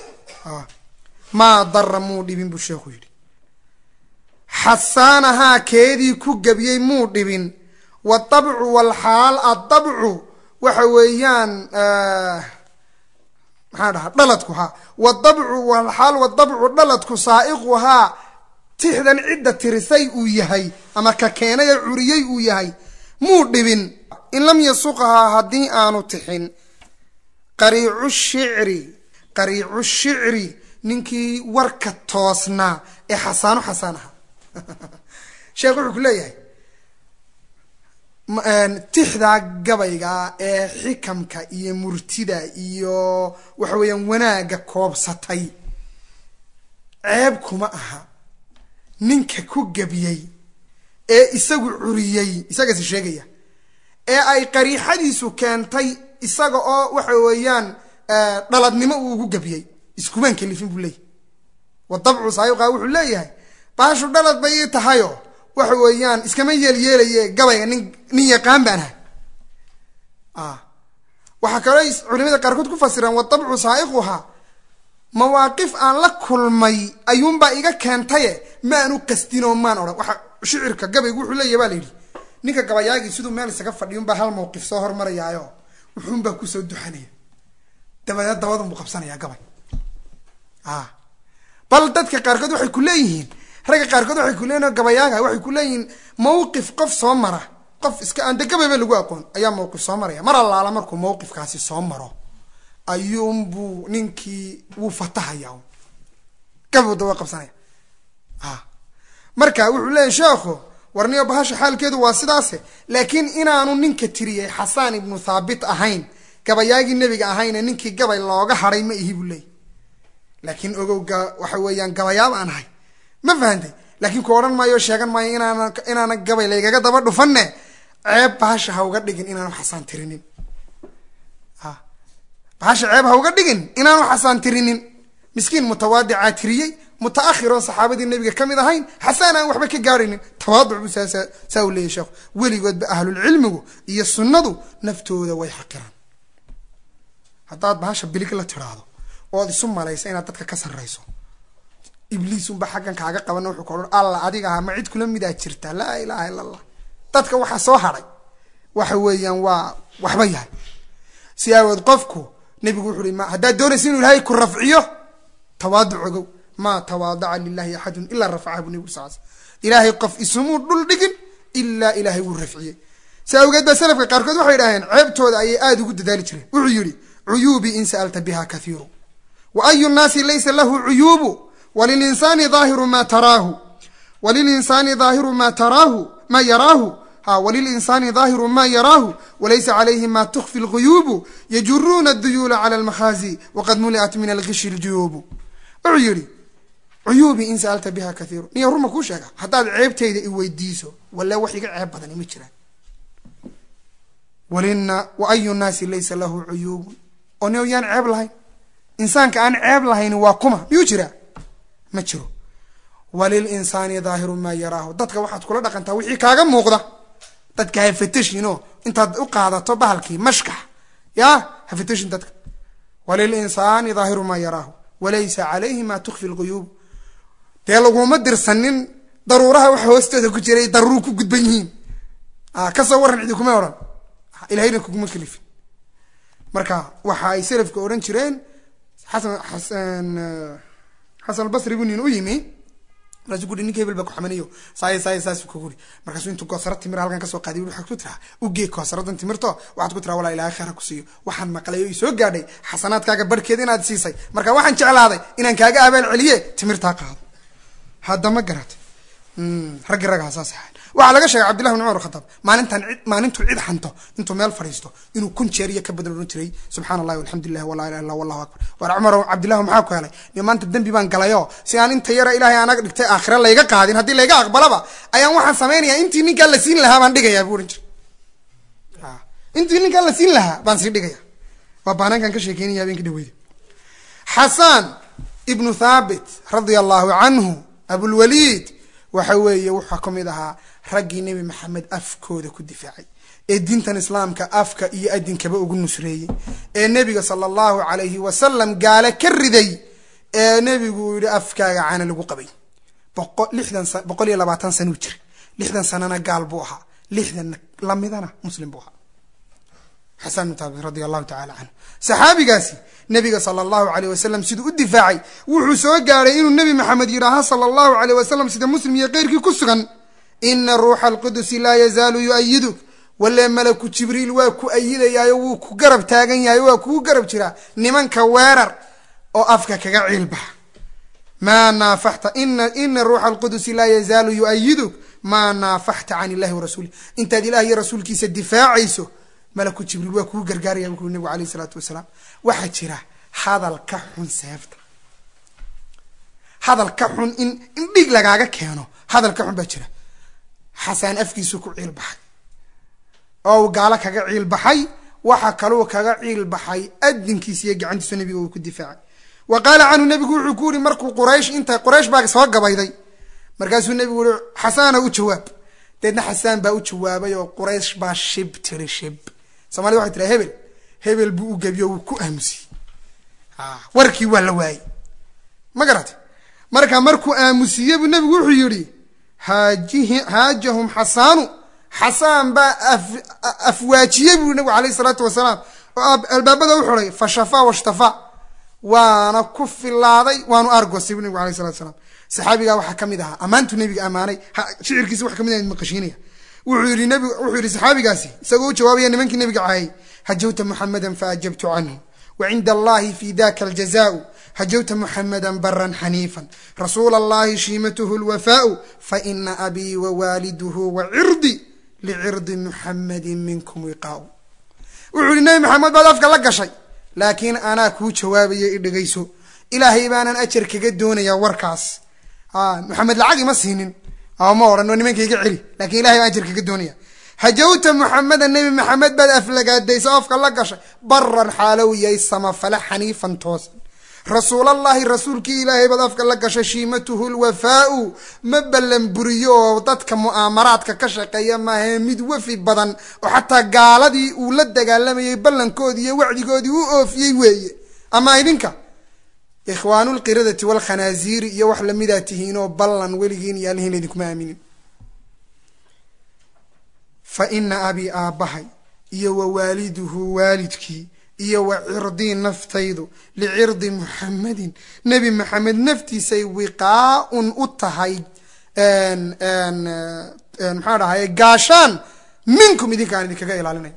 maa dara muu dhibin buu sheekhu yidhi xasaanahaa keedii ku gebiyey muu dhibin wadabcu walxaal addabcu waxa weeyaan maxaa dhahaa dhaladku haa wadabcu walxaal wadabcu dhaladku saa'iquhaa tixdan cidda tirisay uu yahay ama ka keenay ee curiyey uu yahay muu dhibin in lam yasuqhaa haddii aanu tixin qariicu shicri qariicu shicri ninkii warka toosnaa ee xasaano xasaan aha sheekh wuxuu ku leeyahay tixdaa gabayga ee xikamka iyo murtida iyo waxa weeyaan wanaagga koobsatay ceeb kuma aha ninka ku gebiyey ee isagu curiyey isagaasi sheegaya ee ay qariixadiisu keentay isaga oo waxa weeyaan dhaladnimo uu ugu gebiyey iskumaan kelifin buu leeyahy wadabcu saayuqa wuxuu leeyahay baashu dhalad bay ii tahayo waxa weeyaan iskama yeelyeelaye gabayga nin nin yaqaan baan ahay waxaa kaloo culimada qaarkood ku fasiraan wadabcu saa'iquhaa mawaaqif aan la kulmay ayuunbaa iga keentaye maanu qasdinoo maan odhan waxa shicirka gabaygu wuxuu leeyahy baa la yidhi ninka gabayaagii siduu meel isaga fadhiyunbaa hal mawqif soo hormarayaayo wuxuunbaa kusoo duxanaya dabadeed dabadunbuu qabsanayaa gabay bal dadka qaarkood waxay ku leeyihiin ragga qaarkood waxay ku leeyihin gabayaaga waxay ku leeyihiin mawqif qof soo mara qof iska aan de gabayba lagu aqoon ayaa mawqif soo maraya mar allaala markuu mawqifkaasi soo maro ayuunbuu ninkii wuu fatahaya gabu daba qabsanaya marka wuxuu leeyahy sheekhu warniyo bahasha xaalkeedu waa sidaase laakiin inaanu ninka tiriyey xasaan ibnu thaabit ahayn gabayaagii nebiga ahayne ninkii gabay looga hadhay ma ihi buu leeyay laakiin ogowga waxa weeyaan gabayaab aan ahay ma fahantay laakiin ku odhan maayo sheegan maayo inaana inaana gabay laygaga daba dhufanne ceeb bahasha ha uga dhigin inaanu xasaan tirinin bahasha ceeb ha uga dhigin inaanu xasaan tirinin miskiin mutawaadicaa tiriyey mutaahiroon saxaabadii nebiga ka mid ahayn xasaan aan waxba ka gaaraynin tawaaduc buu saa saa u leeyahy sheekhu weligoodba ahlulcilmigu iyo sunnadu naftooda way xaqiraan haddaad bahasha bilig la tiraahdo ood isu malaysa inaad dadka ka sarrayso ibliis unba xaggan kaaga qabana wuxuu ka odhan alla adiga aha ma cid kula midaa jirta laa ilaaha illa allah dadka waxaa soo hadhay waxa weeyaan waa waxba yahay si aawood qofku nebigu wuxu uhi ma haddaad doonaysa inuu ilaahay ku rafciyo tawaaduc ogow maa tawaadaca lilahi axadun ilaa rafacaha bu nebigu sal sl ilaahay qof isumuu dhul dhigin ilaa ilaahay wuu rafciyey si awgeed baa salafka qaarkood waxay idhaaheen ceebtooda ayay aada ugu dadaali jireen wuxuu yidhi cuyuubii in sa'alta biha kathiiru wa ayu nnaasi laysa lahu cuyuubu walilinsaani daahiru ma taraahu walilinsaani daahiru ma taraahu ma yaraahu ha walilinsaani daahiru ma yaraahu walaysa calayhi ma tukfi lguyuubu yajuruuna aduyuula cala almakhaazi waqad muli'at min algishi ljuyuubu wuxuu yidhi cuyuubii in sa'alta biha kathiiru niya ruma kuu sheega haddaad ceebtayda i weydiiso walla wax iga ceeb badani ma jiraan walina wa ayu nnaasi laysa lahu cuyuubun oo ni yaan ceeb lahayn insaanka aan ceeb lahayn waa kuma miyuu jiraa ma jiro walil insaani daahiru maa yaraahu dadka waxaad kula dhaqantaa wixii kaaga muuqda dadka hafatashinoo intaad u qaadato bahalkii mashkax ya hafatashin dadka walil insaani daahiru maa yaraahu walaysa calayhi maa tukfi lguyuub dee laguma dirsanin daruuraha waxa hoostooda ku jiray daruuru ku gudban yihiin kasoo warran cidi kuma odhan ilahayna kuguma kelifin marka waxa ay selafka odhan jireen xasan xasan xasan albasri buu nin u yimi markaasuu kuhi ninka hebel baa ku xamaniyo saay saay saas ku guri markaasuu intuu koosaro timir halkan kasoo qaadiy waxaad ku tiraa ugee koosaradan timirto waxaad ku tiraa walaa ilaahay khayra ku siiyo waxaan maqlay oo isoo gaadhay xasanaadkaaga barhkeed inaad siisay marka waxaan jeclaaday inaan kaaga abaal celiye timirtaa qaado hadda ma garatay raggi raggaa saas ahayn waxaa laga sheegay cabdillahi bin cumar khataab maalintan cid maalintuu cid xanto intuu meel fadhiisto inuu kun jeer iyo ka badan odhan jiray subxana allahi walxamdulilah walaa ilaha illa wallahu akbar war cumar cabdillahi maxaa ku helay niyo maanta dembi baan galayoo si aan inta yara ilaahay anaga dhigtay aakhira layga qaadin haddii layga aqbalaba ayaan waxaan samaynayaa intii ninkaan la siin lahaa baan dhigayaa buu odhan jiray intii ninkaan la siin lahaa baan sii dhigaya waa baanaankan ka sheekeynaya habeenka dhaweyda xasaan ibnu thaabit radia allahu canhu abulwaliid waxa weeye wuxuu ka mid ahaa raggii nebi maxamed afkooda ku difaacay ee diintan islaamka afka iyo adinkaba ugu nusreeyey ee nebiga sala allahu calayhi wasalam gaale ka riday ee nebigu uu yihi afkaaga caana lagu qabay boqo lixdan sa boqol iyo labaatan sanuu jiray lixdan sanana gaal buu ahaa lixdan lamidana muslim buu ahaa xasan bin taabit radia allahu tacala canhu saxaabigaasi nebiga sala allahu aleyh wasalam siduu u difaacay wuxuu soo gaadhay inuu nebi maxamed yidhaaha sala allahu aleyh wasalam sida muslim iyo keyrkii ku sugan ina ruuxa alqudusi laa yazaalu yu-ayiduk walle malaku jibriil waa ku ayidayaayo wuu ku garab taagan yahay waa kugu garab jiraa nimanka weerar oo afka kaga ciilbaxa maa naafaxta ina ina ruuxa alqudusi laa yazaalu yu-ayiduk maa naafaxta can illahi warasuulih intaad ilah iyo rasuulkiisa difaacayso malaku jibriil waa kugu gargaaraya buu nebigu alayh isalaatu wasalaam waxaa jira hadal ka xun seefta hadal ka xun in in dhig lagaaga keeno hadal ka xun baa jira xasaan afkiisu ku ciil baxay oo uu gaalo kaga ciil baxay waxa kaluu kaga ciil baxay adinkiisa iyo gacantiisu nebiga uu ku difaacay wa qaala canhu nebigu wuxuu ku yihi markuu quraysh inta quraysh baa soo gabayday markaasuu nebigu yihi xasaana u jawaab deedna xasaan baa u jawaabay oo quraysh baa shib tiri shib somalida waxay tiraa hebel hebel buu u gebiyo wuu ku aamusiyey warkii waa la waayey ma garata marka markuu aamusiye buu nebigu wuxuu yihi haajihi haajahum xasaanu xasaan baa afwaajiyey buu nebigu alayh isalaatu wasalaam oo albaabada u xiday fa shafaa washtafaa waana ku filaaday waanu argosay buu nebigu alayh salatu salaam saxaabigaa waxaa ka mid ahaa ammaantuu nebiga ammaanay shicirkiisa wax kamid ah maqashiinaya wuxuu yihi nbig wuxuu yihi saxaabigaasi isagoo u jawaabaya nimankii nebiga caayay hajawta muxameda faajabtu canhu wacinda allahi fi daka aljazaau hajawta muxameda baran xaniifan rasuula allahi shiimatuhu lwafaau faina abii wawaaliduhu wacirdi licirdi muxamedin minkum wiqaau wuxuu yihi nebi maxamed baad afka la gashay laakiin anaa kuu jawaabaya i dhegayso ilaahay baanan ajar kaga doonaya warkaas maxamed lacag ima siinin ma odhan waa nimanka iga celi lakin ilahay baan ajar kaga doonaya hajawta muxameda nebi maxamed baad aflagaadaysa afka la gashay baran xaalow yahay samafale xaniifan toosan rasuulallahi rasuulkii ilaahay baad afka la gashay shiimatuhu lwafaau ma ballan buriyo oo dadka mu'aamaraadka ka shaqeeya maahae mid wafi badan oo xataa gaaladii uu la dagaalamayay ballankoodii iyo wacdigoodii u oofiyey weeye ama idinka ikhwaanu lqiradati walkhanaasiiri iyo wax lamidaa tihiinoo ballan weligiin iyo alihiin idinkuma aaminin fa ina abii aabbahay iyo wa waaliduhu waalidkii iyo wa cirdii naftaydu licirdi muxamedin nebi maxamed naftiisay wiqaa-un u tahay maxaa dhahaye gaashaan minkum idinka aan idinkaga ilaalinay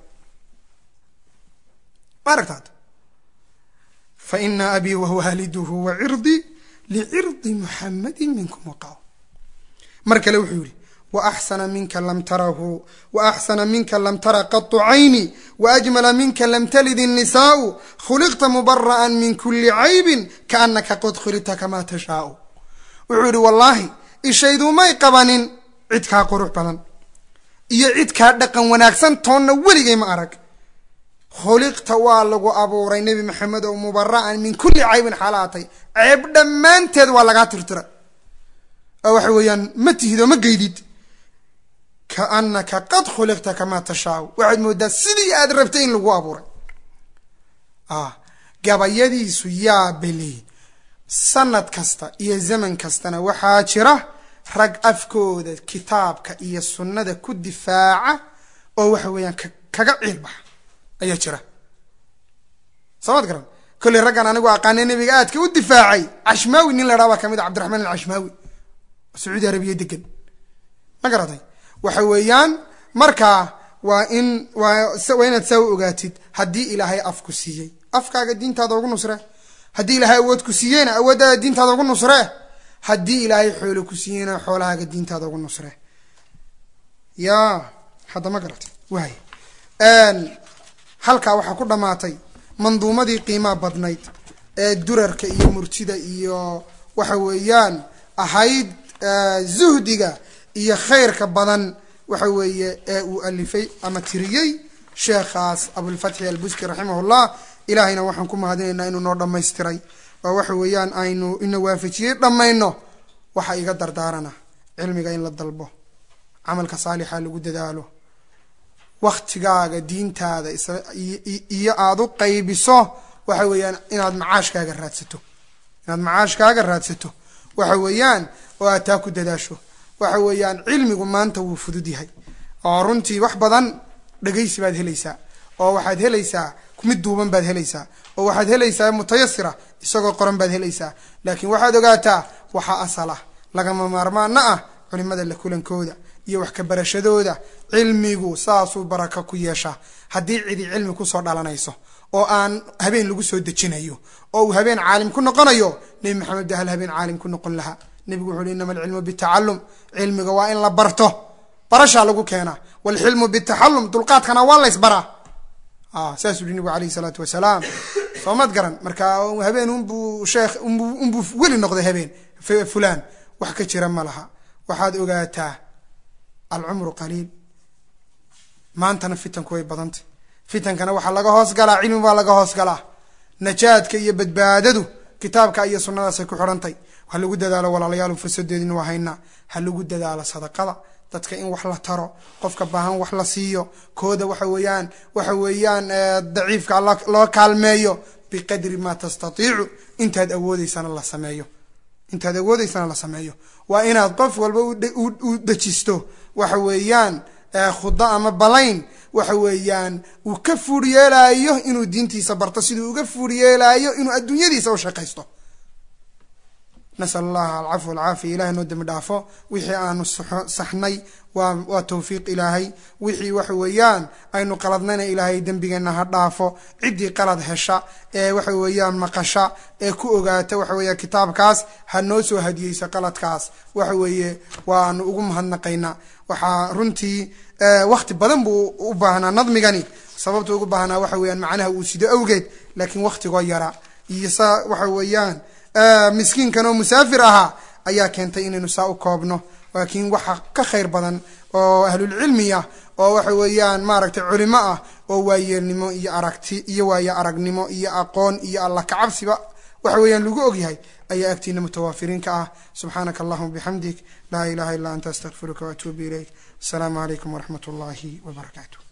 ma aragtaad faina abii wawaaliduhu wacirdi licirdi muxamedi minkum waqaa mar kale wuxuu yihi waaxsana minka lam tarahu waaxsana minka lam tara qatu cayni waajmala minka lam talid الnisaau khuliqta mubara'an min kuli caybin kaanaka qad khulita kamaa tashaau wuxuu yihi wallaahi ishaydumay qabanin cid kaa qurux badan iyo cid kaa dhaqan wanaagsan toonna weligay ma arag khuliqta waa lagu abuuray nebi maxamed oo mubara'an min kulli caybin xaalaatay ceeb dhammaanteed waa lagaa tirtira oo waxa weeyaan ma tihid oo ma geydid kaanaka qad khuliqta kamaa tashaau waxaad moodaa sidii aad rabtay in lagu abuuray gabayadiisu yaa beli sanad kasta iyo zaman kastana waxaa jira rag afkooda kitaabka iyo sunnada ku difaaca oo waxa weeyaan kaga ciilbaxa ayaa jira soomad garan kolley raggan anigu aqaane nebiga aadka u difaacay cashmaawi nin la dhaha baa kamid a cabdiraxmaan alcashmaawi sacuudi arabiya degan ma garatay waxa weeyaan markaa waa in waa inaad saa u ogaatid haddii ilaahay af ku siiyey afkaaga diintaada ugu nusre haddii ilaahay awood ku siiyeyna awooddaada diintaada ugu nusre haddii ilaahay xoolo ku siiyeyna xoolahaaga diintaada ugu nusre ya hadda ma garatay waay halkaa waxaa ku dhammaatay manduumadii qiimaa badnayd ee durarka iyo murtida iyo waxa weeyaan ahayd zuhdiga iyo khayrka badan waxa weeye ee uu alifay ama tiriyey sheekhaas abulfatxi albuski raximahullah ilaahayna waxaan ku mahadinaynaa inuu noo dhammaystiray oo waxa weeyaan aynu ina waafajiyey dhammayno waxa iga dardaarana cilmiga in la dalbo camalka saalixa lagu dadaalo waktigaaga diintaada iyo aada u qaybiso waxa weeyaan inaad macaashkaaga raadsato inaad macaashkaaga raadsato waxa weeyaan oo aad taa ku dadaasho waxa weeyaan cilmigu maanta wuu fudud yahay oo runtii wax badan dhegaysi baad helaysaa oo waxaad helaysaa mid duuban baad helaysaa oo waxaad helaysaa mutayasira isagoo qoran baad helaysaa laakiin waxaad ogaataa waxaa asal ah lagama maarmaana ah culimada la kulankooda iyo wax ka barashadooda cilmigu saasuu baraka ku yeeshaa haddii cidi cilmi kusoo dhalanayso oo aan habeen lagu soo dejinayo oo uu habeen caalim ku noqonayo nebi maxamed ba hal habeen caalim ku noqon lahaa nebigu wuxu uhi inama alcilmu bitacalum cilmiga waa in la barto barashaa lagu keenaa walxilmu bitaxalum dulqaadkana waa laysbaraa saasuu hi nebigu alayhi salaatu wasalaam soo mad garan marka habeen unbuu sheekh unbuu weli noqday habeen fulaan wax ka jira ma laha waxaad ogaataa alcumru qaliil maantana fitanku way badantay fitankana waxaa laga hoos galaa cilmi baa laga hoos galaa najaadka iyo badbaadadu kitaabka iyo sunnadaasay ku xidhantay ha lagu dadaalo walaalayaal fursadeedina waa haynaa ha lagu dadaalo sadaqada dadka in wax la taro qofka baahan wax la siiyo kooda waxa weeyaan waxa weeyaan daciifka loo kaalmeeyo biqadri maa tastatiicu intaad awoodeysana la sameeyo intaad awoodeysana la sameeyo waa inaad qof walba u dejisto waxa weeyaan khudo ama balayn waxa weeyaan uu ka fuur yeelaayo inuu diintiisa barto siduu uga fuur yeelaayo inuu adduunyadiisa u shaqaysto nasal allaha alcafwa alcaafiya ilahay noo dembi dhaafo wixii aanu saxnay waa waa tawfiiq ilaahay wixii waxa weeyaan aynu qaladnayna ilaahay dembigeenna ha dhaafo ciddii qalad hesha ee waxa weeyaan maqasha ee ku ogaata waxa weeya kitaabkaas ha noo soo hadiyeysa qaladkaas waxa weeye waanu ugu mahadnaqaynaa waxaa runtii wakti badan buu u baahnaa nadmigani sababta ugu baahnaa waxa weeyaan macnaha uu sido awgeed laakiin waktigoo yara iyo saa waxa weeyaan miskiinkan oo musaafir ahaa ayaa keentay inaynu saa u koobno laakiin waxa ka khayr badan oo ahlulcilmi ah oo waxa weeyaan maaragtay culimo ah oo waayeelnimo iyo aragti iyo waayo aragnimo iyo aqoon iyo alla kacabsiba waxa weeyaan lagu ogyahay ayaa agtiina mutawaafiriin ka ah subxaanaka allahuma bixamdik laa ilaha illa anta astaqfiruka waatuubu ilayk asalaamu calaykum waraxmat ullaahi wabarakaatu